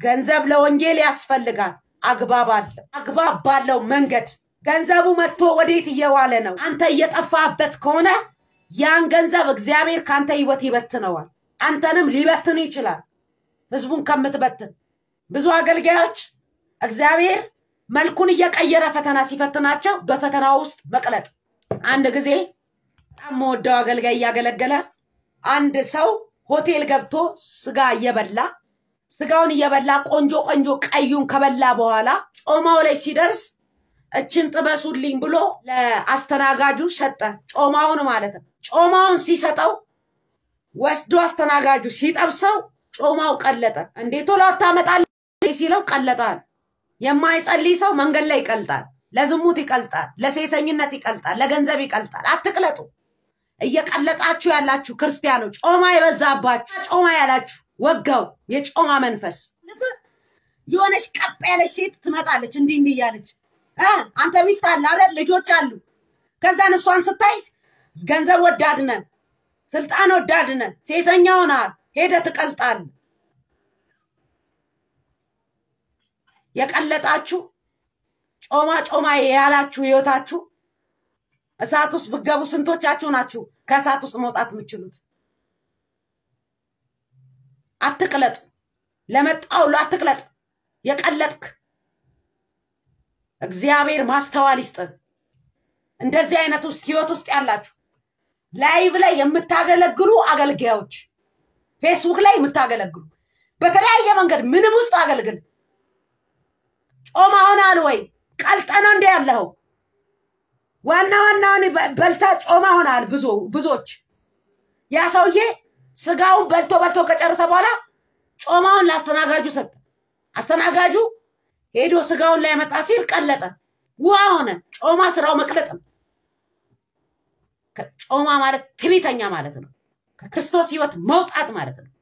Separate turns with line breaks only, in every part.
ገንዘብ ለወንጌል ያስፈልጋል። አግባብ አለው። አግባብ ባለው መንገድ ገንዘቡ መጥቶ ወዴት እየዋለ ነው? አንተ እየጠፋበት ከሆነ ያን ገንዘብ እግዚአብሔር ከአንተ ህይወት ይበትነዋል። አንተንም ሊበትን ይችላል። ህዝቡን ከምትበትን ብዙ አገልጋዮች እግዚአብሔር መልኩን እየቀየረ ፈተና ሲፈትናቸው በፈተና ውስጥ መቅለጥ። አንድ ጊዜ በጣም መወደው አገልጋይ እያገለገለ አንድ ሰው ሆቴል ገብቶ ስጋ እየበላ ስጋውን እየበላ ቆንጆ ቆንጆ ቀዩን ከበላ በኋላ ጮማው ላይ ሲደርስ እችን ጥበሱልኝ ብሎ ለአስተናጋጁ ሰጠ። ጮማውን ማለት ነው። ጮማውን ሲሰጠው ወስዶ አስተናጋጁ ሲጠብሰው ጮማው ቀለጠ። እንዴት ቶሎ አታመጣልኝ ሲለው ቀለጣል። የማይጸልይ ሰው መንገድ ላይ ይቀልጣል፣ ለዝሙት ይቀልጣል፣ ለሴሰኝነት ይቀልጣል፣ ለገንዘብ ይቀልጣል። አትቅለጡ። እየቀለጣችሁ ያላችሁ ክርስቲያኖች ጮማ የበዛባችሁ ጮማ ያላችሁ ወጋው የጮማ መንፈስ የሆነች ቀጥ ያለች ሴት ትመጣለች እንዲህ እንዲህ እያለች እ አንተ ሚስት አለ አይደል ልጆች አሉ ከዛን እሷን ስታይ ገንዘብ ወዳድነን ስልጣን ወዳድነን ሴሰኛ ሆናል ሄደ ትቀልጣል የቀለጣችሁ ጮማ ጮማ ያላችሁ ህይወታችሁ እሳት ውስጥ ብገቡ ስንቶቻችሁ ናችሁ ከእሳት ውስጥ መውጣት የምችሉት? አትቅለጡ። ለመጣው ሁሉ አትቅለጥ። የቀለጥክ እግዚአብሔር ማስተዋል ይስጥ። እንደዚህ አይነት ውስጥ ህይወት ውስጥ ያላችሁ ላይቭ ላይ የምታገለግሉ አገልጋዮች፣ ፌስቡክ ላይ የምታገለግሉ በተለያየ መንገድ ምንም ውስጥ አገልግል። ጮማ ሆናል ወይ ቀልጠና እንደ ያለኸው ዋና ዋናውን በልታ ጮማ ሆናል። ብዙ ብዙዎች ያ ሰውዬ ስጋውን በልቶ በልቶ ከጨረሰ በኋላ ጮማውን ለአስተናጋጁ ሰጠ። አስተናጋጁ ሄዶ ስጋውን ላይመጣ ሲል ቀለጠ፣ ውሃ ሆነ። ጮማ ስራው መቅለጥ ነው። ጮማ ማለት ትዕቢተኛ ማለት ነው። ከክርስቶስ ህይወት መውጣት ማለት ነው።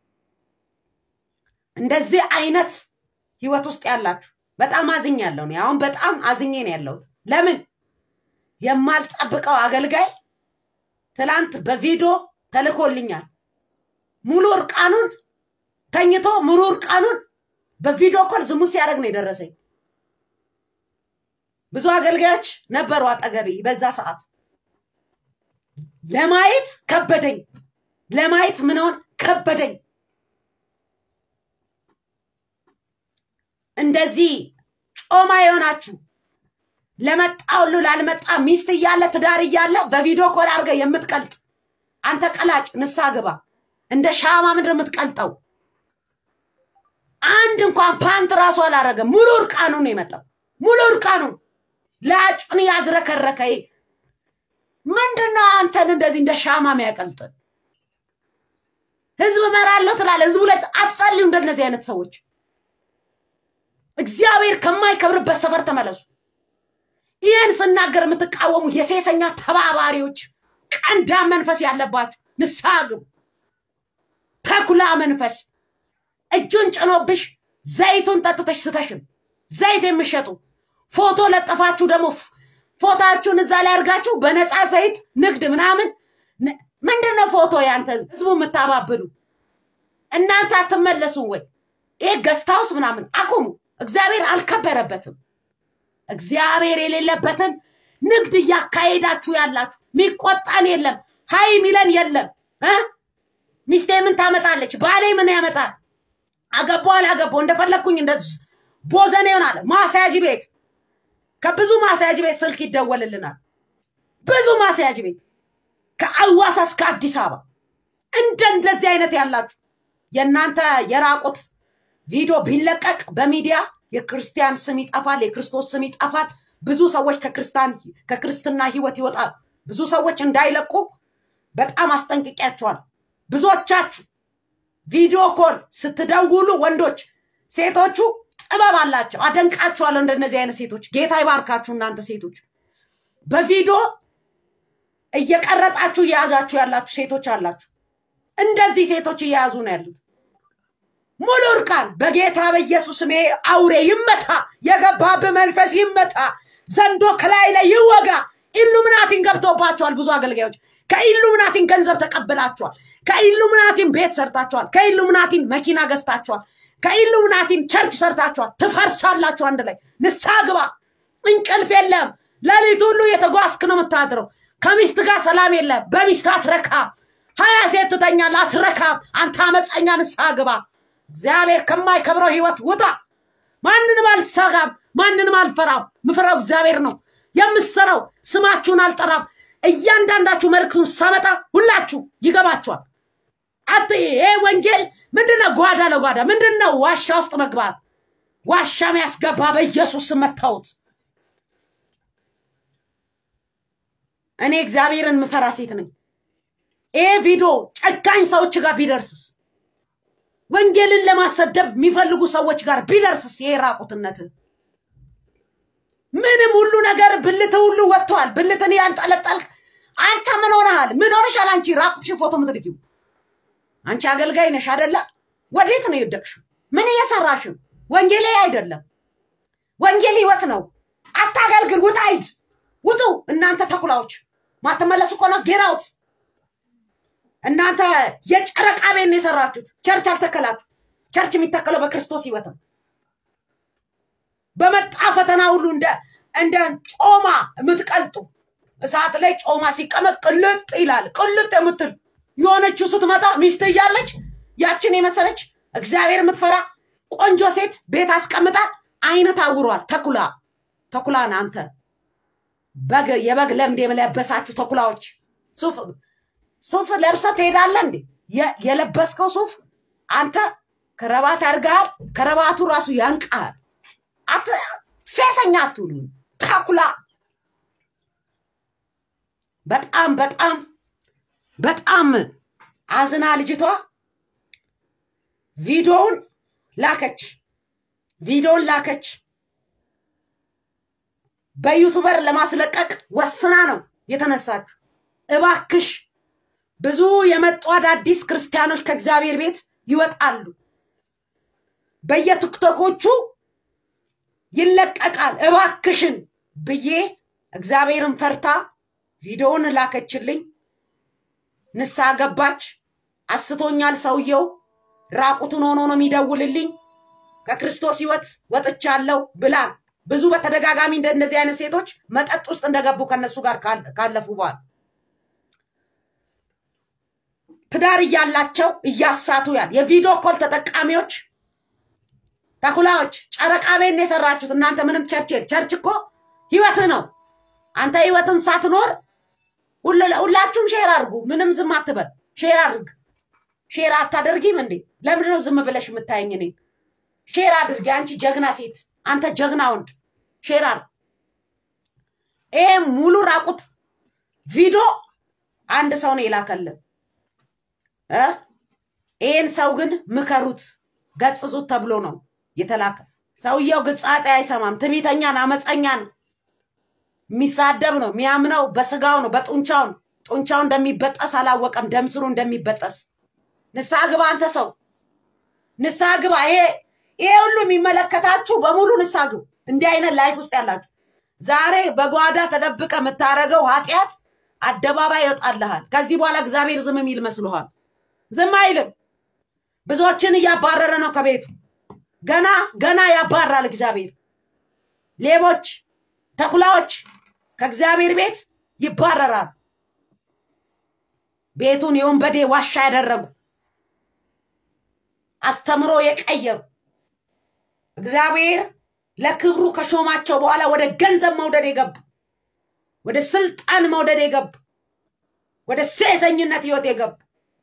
እንደዚህ አይነት ህይወት ውስጥ ያላችሁ በጣም አዝኛለሁ። እኔ አሁን በጣም አዝኜ ነው ያለሁት። ለምን የማልጠብቀው አገልጋይ ትላንት በቪዲዮ ተልኮልኛል። ሙሉ እርቃኑን ተኝቶ ሙሉ እርቃኑን በቪዲዮ ኮል ዝሙት ሲያደርግ ነው የደረሰኝ። ብዙ አገልጋዮች ነበሩ አጠገቤ በዛ ሰዓት። ለማየት ከበደኝ፣ ለማየት ምንሆን ከበደኝ። እንደዚህ ጮማ የሆናችሁ ለመጣ ሁሉ ላልመጣ ሚስት እያለ ትዳር እያለ በቪዲዮ ኮል አድርገህ የምትቀልጥ አንተ ቀላጭ ንስሐ ግባ። እንደ ሻማ ምንድን የምትቀልጠው? አንድ እንኳን ፓንት ራሱ አላረገም። ሙሉ እርቃኑ ነው የመጣው። ሙሉ እርቃኑ ላጩን ያዝረከረከ ምንድነው? አንተን እንደዚህ እንደ ሻማ የሚያቀልጥ ህዝብ እመራለሁ ትላለህ። ህዝቡ ላይ አትጸልዩ። እንደነዚህ አይነት ሰዎች እግዚአብሔር ከማይከብርበት ሰፈር ተመለሱ። ይህን ስናገር የምትቃወሙ የሴሰኛ ተባባሪዎች፣ ቀንዳ መንፈስ ያለባችሁ ንስሐ ግቡ። ተኩላ መንፈስ እጁን ጭኖብሽ ዘይቱን ጠጥተሽ ስተሽም ዘይት የሚሸጡ ፎቶ ለጠፋችሁ ደግሞ ፎታችሁን እዛ ላይ አድርጋችሁ በነፃ ዘይት ንግድ ምናምን ምንድን ነው ፎቶ ያንተ ህዝቡ የምታባብሉ እናንተ አትመለሱም ወይ? ይሄ ገስታውስ ምናምን አቁሙ። እግዚአብሔር አልከበረበትም። እግዚአብሔር የሌለበትን ንግድ እያካሄዳችሁ ያላችሁ ሚቆጣን የለም፣ ሀይ ሚለን የለም። እ ሚስቴ ምን ታመጣለች? ባሌ ምን ያመጣል? አገባው አላገባው እንደፈለግኩኝ እንደዚህ ቦዘኔ ይሆናል። ማስያጅ ቤት ከብዙ ማስያጅ ቤት ስልክ ይደወልልናል። ብዙ ማስያጅ ቤት ከአዋሳ እስከ አዲስ አበባ እንደ እንደዚህ አይነት ያላችሁ የእናንተ የራቁት ቪዲዮ ቢለቀቅ በሚዲያ የክርስቲያን ስም ይጠፋል፣ የክርስቶስ ስም ይጠፋል። ብዙ ሰዎች ከክርስቲያን ከክርስትና ህይወት ይወጣል። ብዙ ሰዎች እንዳይለቁ በጣም አስጠንቅቂያቸዋል። ብዙዎቻችሁ ቪዲዮ ኮል ስትደውሉ ወንዶች፣ ሴቶቹ ጥበብ አላቸው። አደንቃችኋለሁ። እንደነዚህ አይነት ሴቶች ጌታ ይባርካችሁ። እናንተ ሴቶች በቪዲዮ እየቀረጻችሁ እየያዛችሁ ያላችሁ ሴቶች አላችሁ። እንደዚህ ሴቶች እየያዙ ነው ያሉት። ሙሉ እርቃን በጌታ በኢየሱስ ስም አውሬ ይመታ፣ የገባብህ መንፈስ ይመታ፣ ዘንዶ ከላይ ላይ ይወጋ። ኢሉሚናቲን ገብቶባቸዋል። ብዙ አገልጋዮች ከኢሉሚናቲን ገንዘብ ተቀብላችኋል። ከኢሉሚናቲን ቤት ሰርታችኋል። ከኢሉሚናቲን መኪና ገዝታችኋል። ከኢሉሚናቲም ቸርች ሰርታችኋል፣ ትፈርሳላችሁ። አንድ ላይ ንስሐ ግባ። እንቅልፍ የለም። ሌሊት ሁሉ የተጓዝክ ነው የምታድረው። ከሚስት ጋር ሰላም የለም። በሚስት አትረካ። ሀያ ሴት ትተኛለህ፣ አትረካም። አንተ አመፀኛ፣ ንስሐ ግባ። እግዚአብሔር ከማይከብረው ህይወት ውጣ። ማንንም አልሰራም፣ ማንንም አልፈራም። ምፈራው እግዚአብሔር ነው። የምሰራው ስማችሁን አልጠራም። እያንዳንዳችሁ መልእክቱን ሳመጣ ሁላችሁ ይገባችኋል። አት ይሄ ወንጌል ምንድነው? ጓዳ ለጓዳ ምንድነው? ዋሻ ውስጥ መግባት ዋሻ የሚያስገባ በኢየሱስ ስም መታወት። እኔ እግዚአብሔርን ምፈራ ሴት ነኝ። ይሄ ቪዲዮ ጨካኝ ሰዎች ጋር ቢደርስስ? ወንጌልን ለማሰደብ የሚፈልጉ ሰዎች ጋር ቢደርስስ? ይሄ ራቁትነት ምንም ሁሉ ነገር ብልት ሁሉ ወጥተዋል። ብልትን ያንጠለጠልክ አንተ ምን ሆነሃል? ምን ሆነሻል? አንቺ ራቁትሽን ፎቶ ምትልኪው አንቺ አገልጋይ ነሽ አደለ? ወዴት ነው የወደቅሽው? ምን እየሰራሽው? ወንጌል አይደለም። ወንጌል ህይወት ነው። አታገልግል። ውጣ፣ ሂድ፣ ውጡ። እናንተ ተኩላዎች ማትመለሱ ከሆነ ጌራውት። እናንተ የጨረቃ ቤት ነው የሰራችሁት። ቸርች አልተከላችሁ። ቸርች የሚተከለው በክርስቶስ ህይወት ነው። በመጣ ፈተና ሁሉ እንደ እንደ ጮማ የምትቀልጡ እሳት ላይ ጮማ ሲቀመጥ ቅልጥ ይላል። ቅልጥ የምትል የሆነችው ስትመጣ ሚስት እያለች ያችን የመሰለች እግዚአብሔር የምትፈራ ቆንጆ ሴት ቤት አስቀምጣ አይነት አውሯል። ተኩላ ተኩላን አንተ በግ የበግ ለምድ የለበሳችሁ ተኩላዎች ሱፍ ሱፍ ለብሰህ ትሄዳለህ እንዴ? የለበስከው ሱፍ አንተ ከረባት አድርገሃል። ከረባቱ ራሱ ያንቃል። ሴሰኛ አትሁኑ። ተኩላ በጣም በጣም በጣም አዝና ልጅቷ ቪዲዮውን ላከች። ቪዲዮውን ላከች። በዩቱበር ለማስለቀቅ ወስና ነው የተነሳችው። እባክሽ ብዙ የመጡ አዳዲስ ክርስቲያኖች ከእግዚአብሔር ቤት ይወጣሉ። በየቲክቶኮቹ ይለቀቃል። እባክሽን ብዬ እግዚአብሔርን ፈርታ ቪዲዮውን ላከችልኝ። ንስሐ ገባች። አስቶኛል ሰውየው ራቁቱን ሆኖ ነው የሚደውልልኝ። ከክርስቶስ ሕይወት ወጥቻለሁ ብላ ብዙ በተደጋጋሚ እንደነዚህ አይነት ሴቶች መጠጥ ውስጥ እንደገቡ ከነሱ ጋር ካለፉ በኋላ ትዳር እያላቸው እያሳቱ ያል የቪዲዮ ኮል ተጠቃሚዎች ተኩላዎች፣ ጨረቃ ቤት ነው የሰራችሁት እናንተ። ምንም ቸርች ቸርች እኮ ህይወትህ ነው። አንተ ህይወትን ሳትኖር ሁላችሁም ሼር አድርጉ። ምንም ዝም አትበል። ሼር አድርግ። ሼር አታደርጊም እንዴ? ለምንድን ነው ዝም ብለሽ የምታየኝ? እኔ ሼር አድርጊ። አንቺ ጀግና ሴት፣ አንተ ጀግና ወንድ ሼር አድርግ። ይሄ ሙሉ ራቁት ቪዲዮ አንድ ሰው ነው የላከልን። ይህን ሰው ግን ምከሩት፣ ገጽጹት ተብሎ ነው የተላከ። ሰውየው ግጻጼ አይሰማም። ትዕቢተኛን፣ አመፀኛን የሚሳደብ ነው። የሚያምነው በስጋው ነው፣ በጡንቻው ነው። ጡንቻው እንደሚበጠስ አላወቀም፣ ደም ስሩ እንደሚበጠስ። ንስሐ ግባ አንተ ሰው፣ ንስሐ ግባ። ይሄ ይሄ ሁሉ የሚመለከታችሁ በሙሉ ንስሐ ግቡ። እንዲህ አይነት ላይፍ ውስጥ ያላችሁ ዛሬ በጓዳ ተደብቀ የምታደርገው ኃጢአት አደባባይ ይወጣልሃል። ከዚህ በኋላ እግዚአብሔር ዝም የሚል መስሎሃል? ዝም አይልም። ብዙዎችን እያባረረ ነው ከቤቱ። ገና ገና ያባራል እግዚአብሔር። ሌቦች፣ ተኩላዎች ከእግዚአብሔር ቤት ይባረራል። ቤቱን የወንበዴ ዋሻ ያደረጉ አስተምሮ የቀየሩ እግዚአብሔር ለክብሩ ከሾማቸው በኋላ ወደ ገንዘብ መውደድ የገቡ ወደ ስልጣን መውደድ የገቡ ወደ ሴሰኝነት ህይወት የገቡ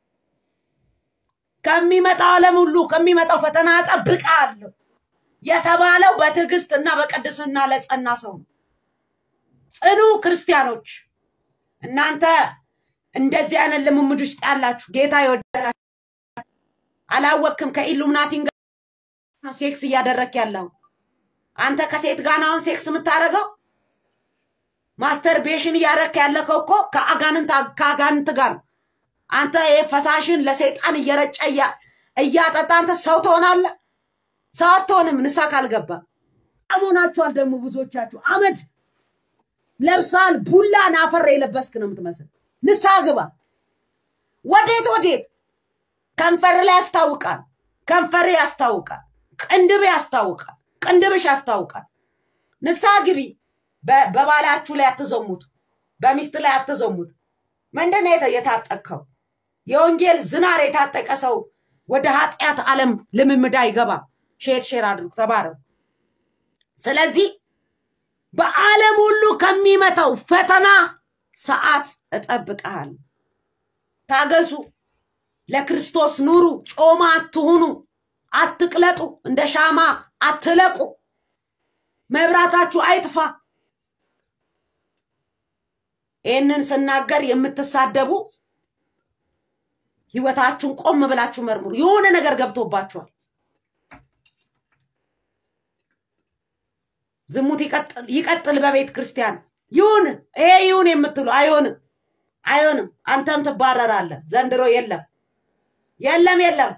ከሚመጣው ዓለም ሁሉ ከሚመጣው ፈተና እጠብቅሃለሁ የተባለው በትዕግስት እና በቅድስና ለጸና ሰው ነው። ጽኑ ክርስቲያኖች እናንተ እንደዚህ አይነት ልምምድ ውስጥ ያላችሁ ጌታ ይወዳችሁ። አላወቅክም? ከኢሉምናቲን ጋር ነው ሴክስ እያደረክ ያለው አንተ። ከሴት ጋር ነው አሁን ሴክስ የምታደርገው። ማስተርቤሽን እያደረክ ያለከው እኮ ከአጋንንት ከአጋንንት ጋር ነው። አንተ ይሄ ፈሳሽን ለሰይጣን እየረጨ እያጠጣ አንተ ሰው ትሆናለህ? ሰው አትሆንም። ንስሐ ካልገባ አሞናችኋል። ደግሞ ብዙዎቻችሁ አመድ ለብሳል። ቡላን አፈር የለበስክ ነው የምትመስል። ንስሐ ግባ። ወዴት ወዴት? ከንፈር ላይ ያስታውቃል። ከንፈር ያስታውቃል። ቅንድብ ያስታውቃል። ቅንድብሽ ያስታውቃል። ንስሐ ግቢ። በ- በባላችሁ ላይ አትዘሙቱ፣ በሚስት ላይ አትዘሙት። ምንድን ነው የተ- የታጠቅከው? የወንጌል ዝናር የታጠቀ ሰው ወደ ኃጢአት ዓለም ልምምድ አይገባም። ሼር ሼር አድርጉ፣ ተባረው። ስለዚህ በዓለም ሁሉ ከሚመታው ፈተና ሰዓት እጠብቅሃል። ታገሱ፣ ለክርስቶስ ኑሩ፣ ጮማ አትሁኑ፣ አትቅለጡ፣ እንደ ሻማ አትለቁ፣ መብራታችሁ አይጥፋ። ይህንን ስናገር የምትሳደቡ ህይወታችሁን ቆም ብላችሁ መርምሩ። የሆነ ነገር ገብቶባችኋል። ዝሙት ይቀጥል ይቀጥል በቤተ ክርስቲያን ይሁን ይሄ ይሁን የምትሉ አይሆንም፣ አይሆንም። አንተም ትባረራለህ። ዘንድሮ የለም፣ የለም፣ የለም።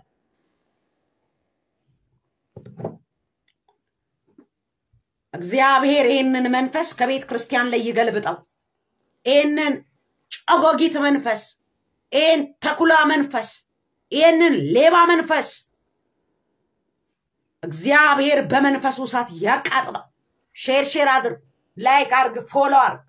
እግዚአብሔር ይህንን መንፈስ ከቤተ ክርስቲያን ላይ ይገልብጠው። ይህንን ጨጎጊት መንፈስ፣ ይህን ተኩላ መንፈስ፣ ይህንን ሌባ መንፈስ እግዚአብሔር በመንፈሱ እሳት ያቃጥለው። ሼር ሼር አድርግ፣ ላይክ አርግ፣ ፎሎ አርግ።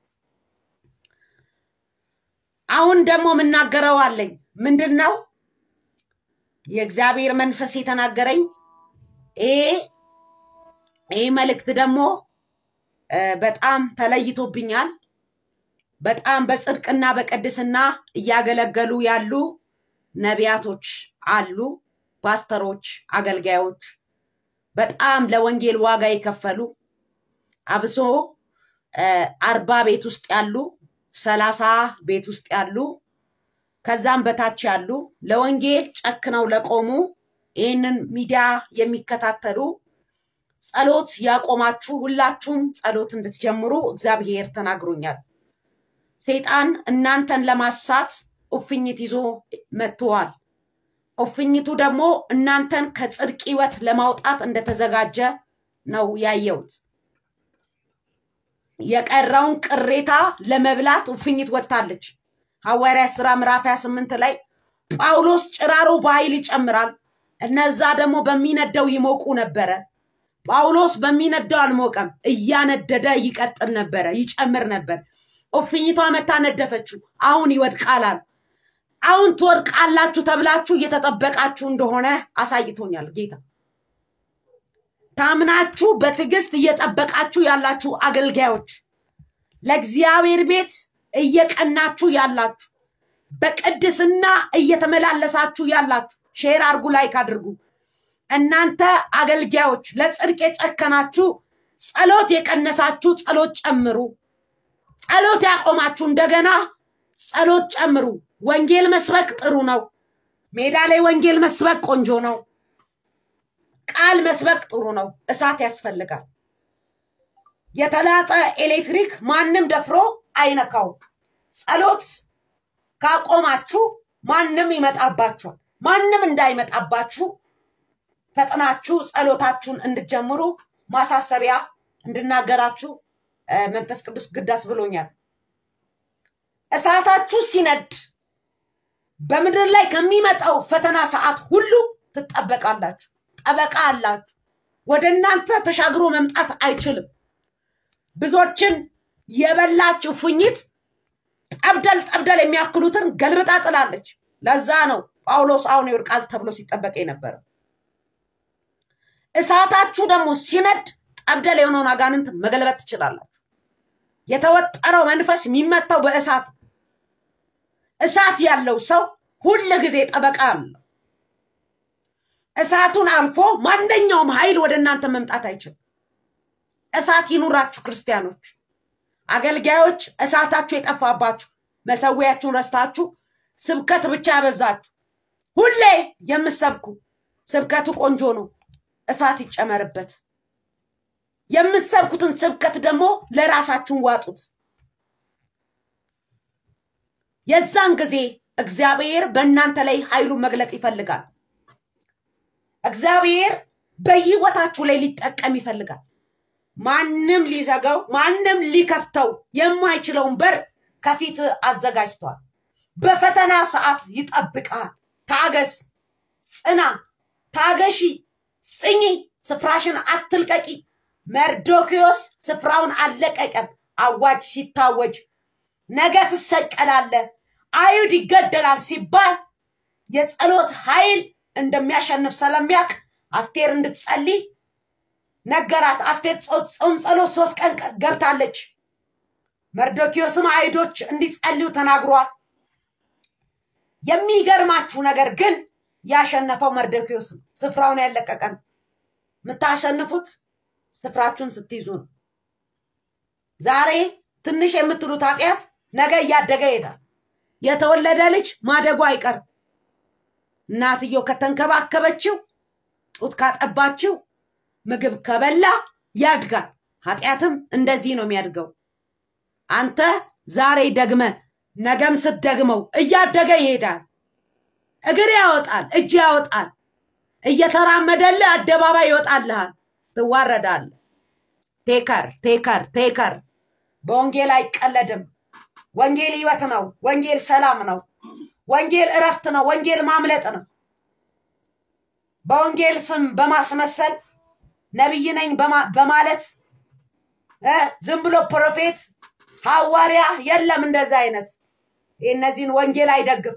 አሁን ደግሞ የምናገረው አለኝ። ምንድን ነው የእግዚአብሔር መንፈስ የተናገረኝ? ይሄ ይህ መልእክት ደግሞ እ፣ በጣም ተለይቶብኛል። በጣም በጽድቅና በቅድስና እያገለገሉ ያሉ ነቢያቶች አሉ፣ ፓስተሮች፣ አገልጋዮች በጣም ለወንጌል ዋጋ የከፈሉ አብሶ እ፣ አርባ ቤት ውስጥ ያሉ ሰላሳ ቤት ውስጥ ያሉ ከዛም በታች ያሉ ለወንጌል ጨክነው ለቆሙ ይህንን ሚዲያ የሚከታተሉ ጸሎት ያቆማችሁ ሁላችሁም ጸሎት እንድትጀምሩ እግዚአብሔር ተናግሮኛል። ሰይጣን እናንተን ለማሳት እፉኝት ይዞ መጥተዋል። እፉኝቱ ደግሞ እናንተን ከጽድቅ ሕይወት ለማውጣት እንደተዘጋጀ ነው ያየሁት። የቀረውን ቅሬታ ለመብላት እፉኝት ወጥታለች። ሐዋርያት ሥራ ምዕራፍ 28 ላይ ጳውሎስ ጭራሮ በኃይል ይጨምራል፣ እነዛ ደግሞ በሚነደው ይሞቁ ነበረ። ጳውሎስ በሚነደው አልሞቀም፣ እያነደደ ይቀጥል ነበረ፣ ይጨምር ነበር። እፉኝቷ መታ ነደፈችው። አሁን ይወድቃል አሉ። አሁን ትወድቃላችሁ ተብላችሁ እየተጠበቃችሁ እንደሆነ አሳይቶኛል ጌታ። ታምናችሁ በትዕግስት እየጠበቃችሁ ያላችሁ አገልጋዮች፣ ለእግዚአብሔር ቤት እየቀናችሁ ያላችሁ፣ በቅድስና እየተመላለሳችሁ ያላችሁ፣ ሼር አድርጉ፣ ላይክ አድርጉ። እናንተ አገልጋዮች ለጽድቅ የጨከናችሁ፣ ጸሎት የቀነሳችሁ ጸሎት ጨምሩ። ጸሎት ያቆማችሁ እንደገና ጸሎት ጨምሩ። ወንጌል መስበክ ጥሩ ነው። ሜዳ ላይ ወንጌል መስበክ ቆንጆ ነው። ቃል መስበክ ጥሩ ነው። እሳት ያስፈልጋል። የተላጠ ኤሌክትሪክ ማንም ደፍሮ አይነካውም። ጸሎት ካቆማችሁ ማንም ይመጣባችኋል። ማንም እንዳይመጣባችሁ ፈጥናችሁ ጸሎታችሁን እንድጀምሩ ማሳሰቢያ እንድናገራችሁ እ፣ መንፈስ ቅዱስ ግዳስ ብሎኛል። እሳታችሁ ሲነድ በምድር ላይ ከሚመጣው ፈተና ሰዓት ሁሉ ትጠበቃላችሁ። ጠበቃ አላችሁ። ወደ እናንተ ተሻግሮ መምጣት አይችልም። ብዙዎችን የበላች እፉኝት ጠብደል ጠብደል የሚያክሉትን ገልብጣ ጥላለች። ለዛ ነው ጳውሎስ አሁን ይወድቃል ተብሎ ሲጠበቅ የነበረው። እሳታችሁ ደግሞ ሲነድ ጠብደል የሆነውን አጋንንት መገልበጥ ትችላላችሁ። የተወጠረው መንፈስ የሚመታው በእሳት እሳት ያለው ሰው ሁል ጊዜ ጠበቃ አለው። እሳቱን አልፎ ማንኛውም ኃይል ወደ እናንተ መምጣት አይችልም። እሳት ይኑራችሁ ክርስቲያኖች፣ አገልጋዮች፣ እሳታችሁ የጠፋባችሁ መሰዊያችሁን ረስታችሁ ስብከት ብቻ ያበዛችሁ ሁሌ የምሰብኩ ስብከቱ ቆንጆ ነው፣ እሳት ይጨመርበት። የምሰብኩትን ስብከት ደግሞ ለራሳችሁን ዋጡት። የዛን ጊዜ እግዚአብሔር በእናንተ ላይ ኃይሉን መግለጥ ይፈልጋል። እግዚአብሔር በሕይወታችሁ ላይ ሊጠቀም ይፈልጋል። ማንም ሊዘጋው ማንም ሊከፍተው የማይችለውን በር ከፊት አዘጋጅቷል። በፈተና ሰዓት ይጠብቃል። ታገስ፣ ጽና፣ ታገሺ፣ ጽኚ፣ ስፍራሽን አትልቀቂ። መርዶክዮስ ስፍራውን አልለቀቀም። አዋጅ ሲታወጅ ነገ ትሰቀላለህ፣ አይሁድ ይገደላል ሲባል የጸሎት ኃይል እንደሚያሸንፍ ስለሚያውቅ አስቴር እንድትጸልይ ነገራት። አስቴር ጾም ጸሎት ሶስት ቀን ገብታለች። መርዶኪዮስም አይሁዶች እንዲጸልዩ ተናግሯል። የሚገርማችሁ ነገር ግን ያሸነፈው መርዶኪዮስ ነው። ስፍራውን ያለቀቀ ነው። የምታሸንፉት ስፍራችሁን ስትይዙ ነው። ዛሬ ትንሽ የምትሉት ኃጢአት ነገ እያደገ ይሄዳል። የተወለደ ልጅ ማደጉ አይቀርም። እናትየው ከተንከባከበችው፣ ጡት ካጠባችው፣ ምግብ ከበላ ያድጋል። ኃጢአትም እንደዚህ ነው የሚያድገው። አንተ ዛሬ ደግመ ነገም ስትደግመው እያደገ ይሄዳል። እግር ያወጣል፣ እጅ ያወጣል። እየተራመደልህ አደባባይ ይወጣልሃል። ትዋረዳለህ። ቴከር ቴከር ቴከር። በወንጌል አይቀለድም። ወንጌል ህይወት ነው። ወንጌል ሰላም ነው። ወንጌል እረፍት ነው። ወንጌል ማምለጥ ነው። በወንጌል ስም በማስመሰል ነቢይ ነኝ በማለት ዝም ብሎ ፕሮፌት ሐዋርያ የለም። እንደዛ አይነት እነዚህን ወንጌል አይደግም።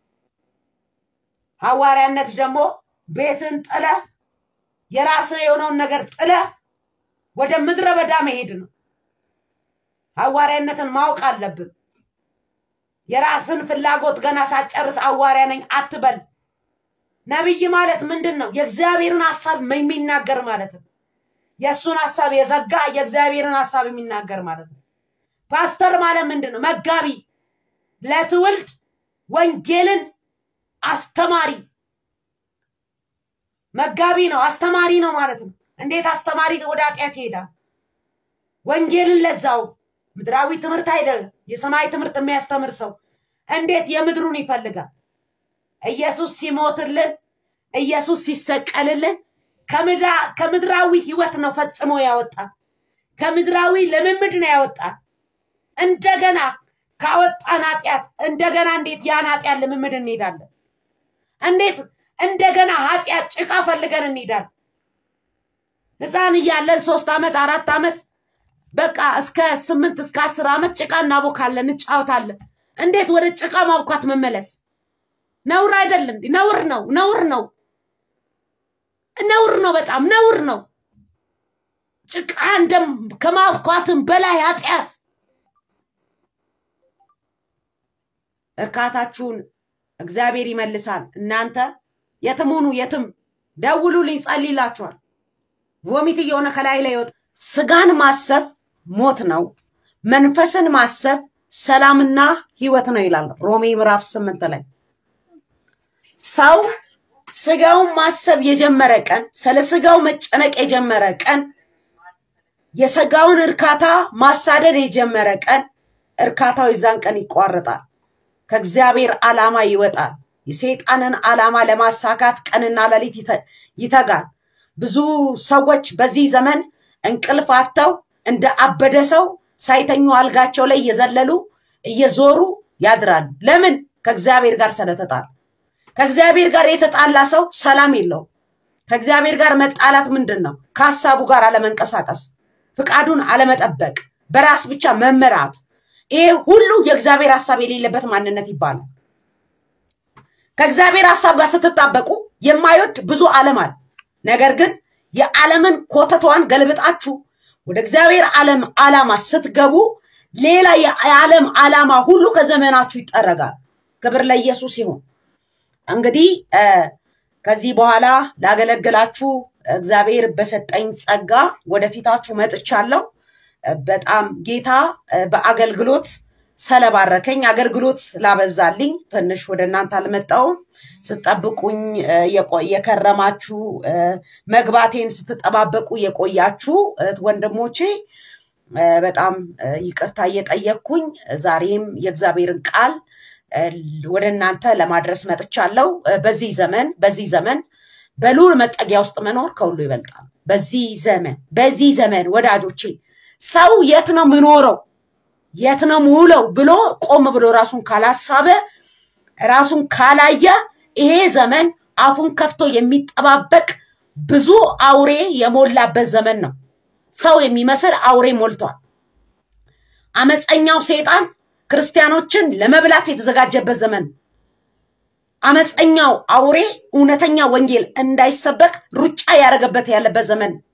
ሐዋርያነት ደግሞ ቤትን ጥለ የራስህ የሆነውን ነገር ጥለ ወደ ምድረ በዳ መሄድ ነው። ሐዋርያነትን ማወቅ አለብን። የራስን ፍላጎት ገና ሳጨርስ ሐዋርያ ነኝ አትበል። ነቢይ ማለት ምንድን ነው? የእግዚአብሔርን ሀሳብ የሚናገር ማለት ነው። የእሱን ሀሳብ የዘጋ የእግዚአብሔርን ሀሳብ የሚናገር ማለት ነው። ፓስተር ማለት ምንድን ነው? መጋቢ፣ ለትውልድ ወንጌልን አስተማሪ መጋቢ ነው፣ አስተማሪ ነው ማለት ነው። እንዴት አስተማሪ ወደ ኃጢአት ይሄዳል? ወንጌልን ለዛው ምድራዊ ትምህርት አይደለም፣ የሰማይ ትምህርት የሚያስተምር ሰው እንዴት የምድሩን ይፈልጋል? ኢየሱስ ሲሞትልን፣ ኢየሱስ ሲሰቀልልን ከምድራዊ ህይወት ነው ፈጽሞ ያወጣ። ከምድራዊ ልምምድ ነው ያወጣ። እንደገና ካወጣን ኃጢአት እንደገና እንዴት ያን ኃጢአት ልምምድ እንሄዳለን? እንዴት እንደገና ኃጢአት ጭቃ ፈልገን እንሄዳለን? ህፃን እያለን ሶስት ዓመት አራት ዓመት በቃ እስከ ስምንት እስከ አስር ዓመት ጭቃ እናቦካለን፣ እንጫወታለን። እንዴት ወደ ጭቃ ማብኳት መመለስ ነውር አይደለም? ነውር ነው፣ ነውር ነው፣ ነውር ነው፣ በጣም ነውር ነው። ጭቃ እንደም ከማብኳትም በላይ ኃጢአት። እርካታችሁን እግዚአብሔር ይመልሳል። እናንተ የትም ሁኑ የትም ደውሉልኝ፣ ጸልይላችኋል። ቮሚት እየሆነ ከላይ ላይ ይወጣ። ስጋን ማሰብ ሞት ነው፣ መንፈስን ማሰብ ሰላምና ህይወት ነው ይላል ሮሜ ምዕራፍ ስምንት ላይ ሰው ስጋውን ማሰብ የጀመረ ቀን ስለ ስጋው መጨነቅ የጀመረ ቀን የስጋውን እርካታ ማሳደድ የጀመረ ቀን እርካታው የዛን ቀን ይቋረጣል። ከእግዚአብሔር ዓላማ ይወጣል። የሰይጣንን ዓላማ ለማሳካት ቀንና ሌሊት ይተጋል። ብዙ ሰዎች በዚህ ዘመን እንቅልፍ አጥተው እንደ አበደ ሰው ሳይተኙ አልጋቸው ላይ እየዘለሉ እየዞሩ ያድራሉ። ለምን? ከእግዚአብሔር ጋር ስለተጣሉ። ከእግዚአብሔር ጋር የተጣላ ሰው ሰላም የለውም። ከእግዚአብሔር ጋር መጣላት ምንድን ነው? ከሀሳቡ ጋር አለመንቀሳቀስ፣ ፍቃዱን አለመጠበቅ፣ በራስ ብቻ መመራት። ይሄ ሁሉ የእግዚአብሔር ሀሳብ የሌለበት ማንነት ይባላል። ከእግዚአብሔር ሀሳብ ጋር ስትጣበቁ የማይወድ ብዙ ዓለም አለ። ነገር ግን የዓለምን ኮተቷን ገልብጣችሁ ወደ እግዚአብሔር ዓለም ዓላማ ስትገቡ ሌላ የዓለም ዓላማ ሁሉ ከዘመናችሁ ይጠረጋል። ክብር ለኢየሱስ ይሁን። እንግዲህ ከዚህ በኋላ ላገለግላችሁ እግዚአብሔር በሰጠኝ ጸጋ ወደፊታችሁ መጥቻለሁ። በጣም ጌታ በአገልግሎት ስለባረከኝ አገልግሎት ላበዛልኝ ትንሽ ወደ እናንተ አልመጣውም። ስትጠብቁኝ የከረማችሁ መግባቴን ስትጠባበቁ የቆያችሁ እህት ወንድሞቼ በጣም ይቅርታ እየጠየቅኩኝ ዛሬም የእግዚአብሔርን ቃል ወደ እናንተ ለማድረስ መጥቻለሁ። በዚህ ዘመን በዚህ ዘመን በልዑል መጠጊያ ውስጥ መኖር ከሁሉ ይበልጣል። በዚህ ዘመን በዚህ ዘመን ወዳጆቼ ሰው የት ነው ምኖረው የት ነው ምውለው ብሎ ቆም ብሎ ራሱን ካላሳበ ራሱን ካላየ ይሄ ዘመን አፉን ከፍቶ የሚጠባበቅ ብዙ አውሬ የሞላበት ዘመን ነው። ሰው የሚመስል አውሬ ሞልቷል። አመፀኛው ሰይጣን ክርስቲያኖችን ለመብላት የተዘጋጀበት ዘመን ነው። አመፀኛው አውሬ እውነተኛ ወንጌል እንዳይሰበክ ሩጫ ያደረገበት ያለበት ዘመን ነው።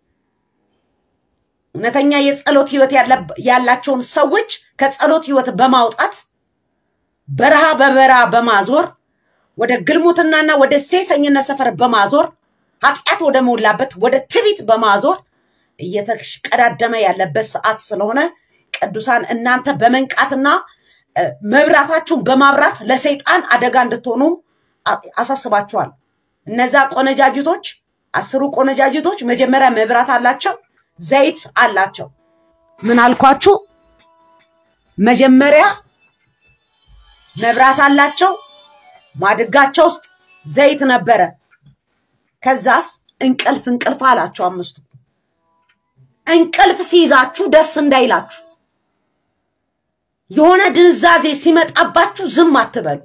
እውነተኛ የጸሎት ህይወት ያላቸውን ሰዎች ከጸሎት ህይወት በማውጣት በረሃ በበረሃ በማዞር ወደ ግልሙትናና ወደ ሴሰኝነት ሰፈር በማዞር ኃጢአት ወደ ሞላበት ወደ ትቢት በማዞር እየተሽቀዳደመ ያለበት ሰዓት ስለሆነ ቅዱሳን እናንተ በመንቃትና መብራታችሁን በማብራት ለሰይጣን አደጋ እንድትሆኑ አሳስባችኋል። እነዛ ቆነጃጅቶች አስሩ ቆነጃጅቶች መጀመሪያ መብራት አላቸው፣ ዘይት አላቸው። ምን አልኳችሁ? መጀመሪያ መብራት አላቸው፣ ማድጋቸው ውስጥ ዘይት ነበረ። ከዛስ እንቅልፍ እንቅልፍ አላቸው አምስቱ። እንቅልፍ ሲይዛችሁ ደስ እንዳይላችሁ የሆነ ድንዛዜ ሲመጣባችሁ ዝም አትበሉ።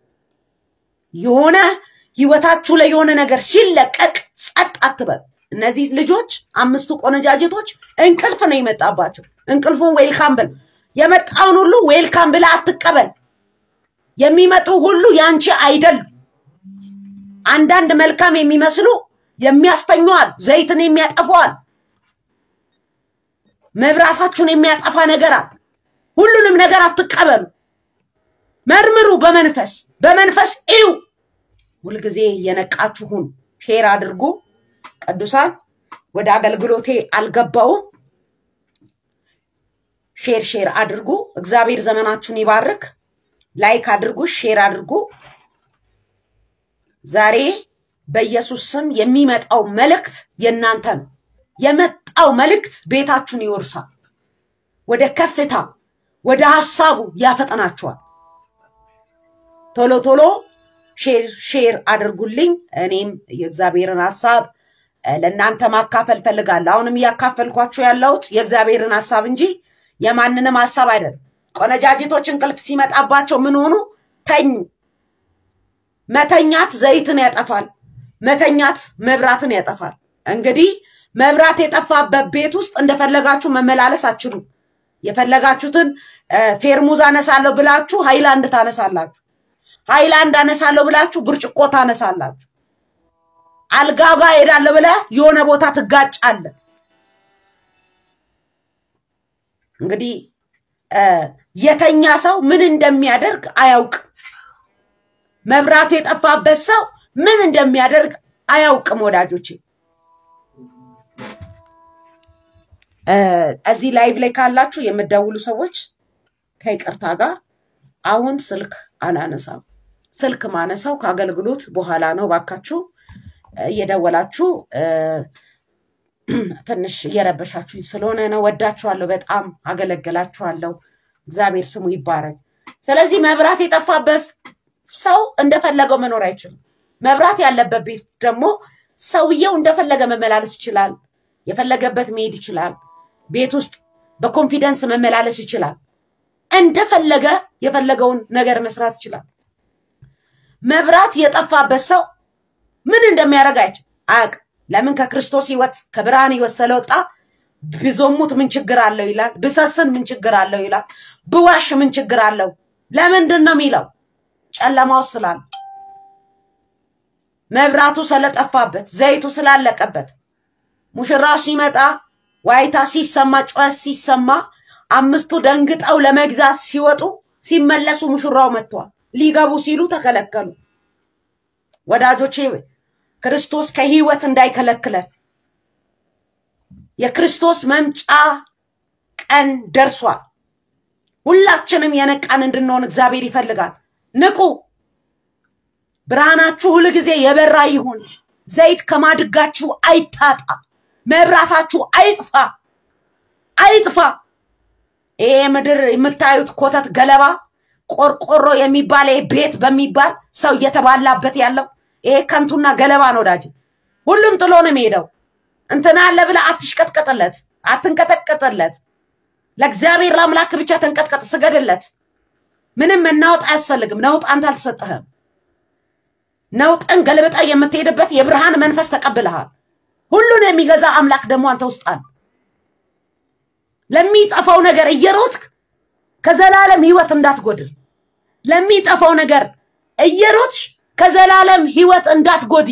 የሆነ ህይወታችሁ ላይ የሆነ ነገር ሲለቀቅ ጸጥ አትበሉ። እነዚህ ልጆች አምስቱ ቆነጃጅቶች እንቅልፍ ነው የመጣባቸው። እንቅልፉን ዌልካም ብል የመጣውን ሁሉ ዌልካም ብላ አትቀበል። የሚመጡ ሁሉ ያንቺ አይደሉም። አንዳንድ መልካም የሚመስሉ የሚያስተኙዋል፣ ዘይትን የሚያጠፈዋል፣ መብራታችሁን የሚያጠፋ ነገር አለ። ሁሉንም ነገር አትቀበሉ። መርምሩ። በመንፈስ በመንፈስ እዩ። ሁልጊዜ የነቃችሁን ሼር አድርጉ። ቅዱሳን ወደ አገልግሎቴ አልገባውም። ሼር ሼር አድርጉ። እግዚአብሔር ዘመናችሁን ይባርክ። ላይክ አድርጉ፣ ሼር አድርጉ። ዛሬ በኢየሱስ ስም የሚመጣው መልእክት የእናንተ ነው። የመጣው መልእክት ቤታችሁን ይወርሳል። ወደ ከፍታ ወደ ሀሳቡ ያፈጠናችኋል። ቶሎ ቶሎ ሼር ሼር አድርጉልኝ። እኔም የእግዚአብሔርን ሀሳብ ለእናንተ ማካፈል ፈልጋለሁ። አሁንም እያካፈልኳችሁ ያለሁት የእግዚአብሔርን ሀሳብ እንጂ የማንንም ሀሳብ አይደለም። ቆነጃጅቶች እንቅልፍ ሲመጣባቸው ምን ሆኑ? ተኙ። መተኛት ዘይትን ያጠፋል። መተኛት መብራትን ያጠፋል። እንግዲህ መብራት የጠፋበት ቤት ውስጥ እንደፈለጋችሁ መመላለስ አትችሉም። የፈለጋችሁትን ፌርሙዝ አነሳለሁ ብላችሁ ሃይላንድ ታነሳላችሁ። ሃይላንድ አነሳለሁ ብላችሁ ብርጭቆ ታነሳላችሁ። አልጋ ጋር ሄዳለሁ ብለህ የሆነ ቦታ ትጋጫለህ። እንግዲህ የተኛ ሰው ምን እንደሚያደርግ አያውቅም። መብራቱ የጠፋበት ሰው ምን እንደሚያደርግ አያውቅም። ወዳጆቼ እዚህ ላይቭ ላይ ካላችሁ የምደውሉ ሰዎች ከይቅርታ ጋር አሁን ስልክ አላነሳም። ስልክ ማነሳው ከአገልግሎት በኋላ ነው። ባካችሁ እየደወላችሁ ትንሽ እየረበሻችሁኝ ስለሆነ ነው። ወዳችኋለሁ። በጣም አገለግላችኋለሁ። እግዚአብሔር ስሙ ይባረክ። ስለዚህ መብራት የጠፋበት ሰው እንደፈለገው መኖር አይችልም። መብራት ያለበት ቤት ደግሞ ሰውየው እንደፈለገ መመላለስ ይችላል። የፈለገበት መሄድ ይችላል። ቤት ውስጥ በኮንፊደንስ መመላለስ ይችላል። እንደፈለገ የፈለገውን ነገር መስራት ይችላል። መብራት የጠፋበት ሰው ምን እንደሚያደርግ አይችል አያውቅም። ለምን? ከክርስቶስ ህይወት ከብርሃን ህይወት ስለወጣ ብዞሙት ምን ችግር አለው ይላል። ብሰስን ምን ችግር አለው ይላል። ብዋሽ ምን ችግር አለው? ለምንድን ነው የሚለው? ጨለማው ስላለ መብራቱ ስለጠፋበት ዘይቱ ስላለቀበት ሙሽራው ሲመጣ ዋይታ ሲሰማ ጩኸት ሲሰማ አምስቱ ደንግጠው ለመግዛት ሲወጡ ሲመለሱ ሙሽራው መጥቷል። ሊገቡ ሲሉ ተከለከሉ። ወዳጆቼ ክርስቶስ ከህይወት እንዳይከለክለን የክርስቶስ መምጫ ቀን ደርሷል። ሁላችንም የነቃን እንድንሆን እግዚአብሔር ይፈልጋል። ንቁ። ብርሃናችሁ ሁል ጊዜ የበራ ይሁን። ዘይት ከማድጋችሁ አይታጣ። መብራታችሁ አይጥፋ አይጥፋ። ይሄ ምድር የምታዩት ኮተት ገለባ ቆርቆሮ የሚባል ይሄ ቤት በሚባል ሰው እየተባላበት ያለው ይሄ ከንቱና ገለባ ነው። ወዳጅ ሁሉም ጥሎ ነው የሚሄደው። እንትና አለ ብለህ አትሽቀጥቀጥለት፣ አትንቀጠቀጥለት። ለእግዚአብሔር ለአምላክ ብቻ ተንቀጥቀጥ፣ ስገድለት። ምንም መናወጥ አያስፈልግም። ነውጥ አንተ አልተሰጠህም። ነውጥን ገልብጠ የምትሄድበት የብርሃን መንፈስ ተቀብለሃል። ሁሉን የሚገዛ አምላክ ደግሞ አንተ ውስጥ አለ። ለሚጠፋው ነገር እየሮጥክ ከዘላለም ህይወት እንዳትጎድል፣ ለሚጠፋው ነገር እየሮጥሽ ከዘላለም ህይወት እንዳትጎዲ።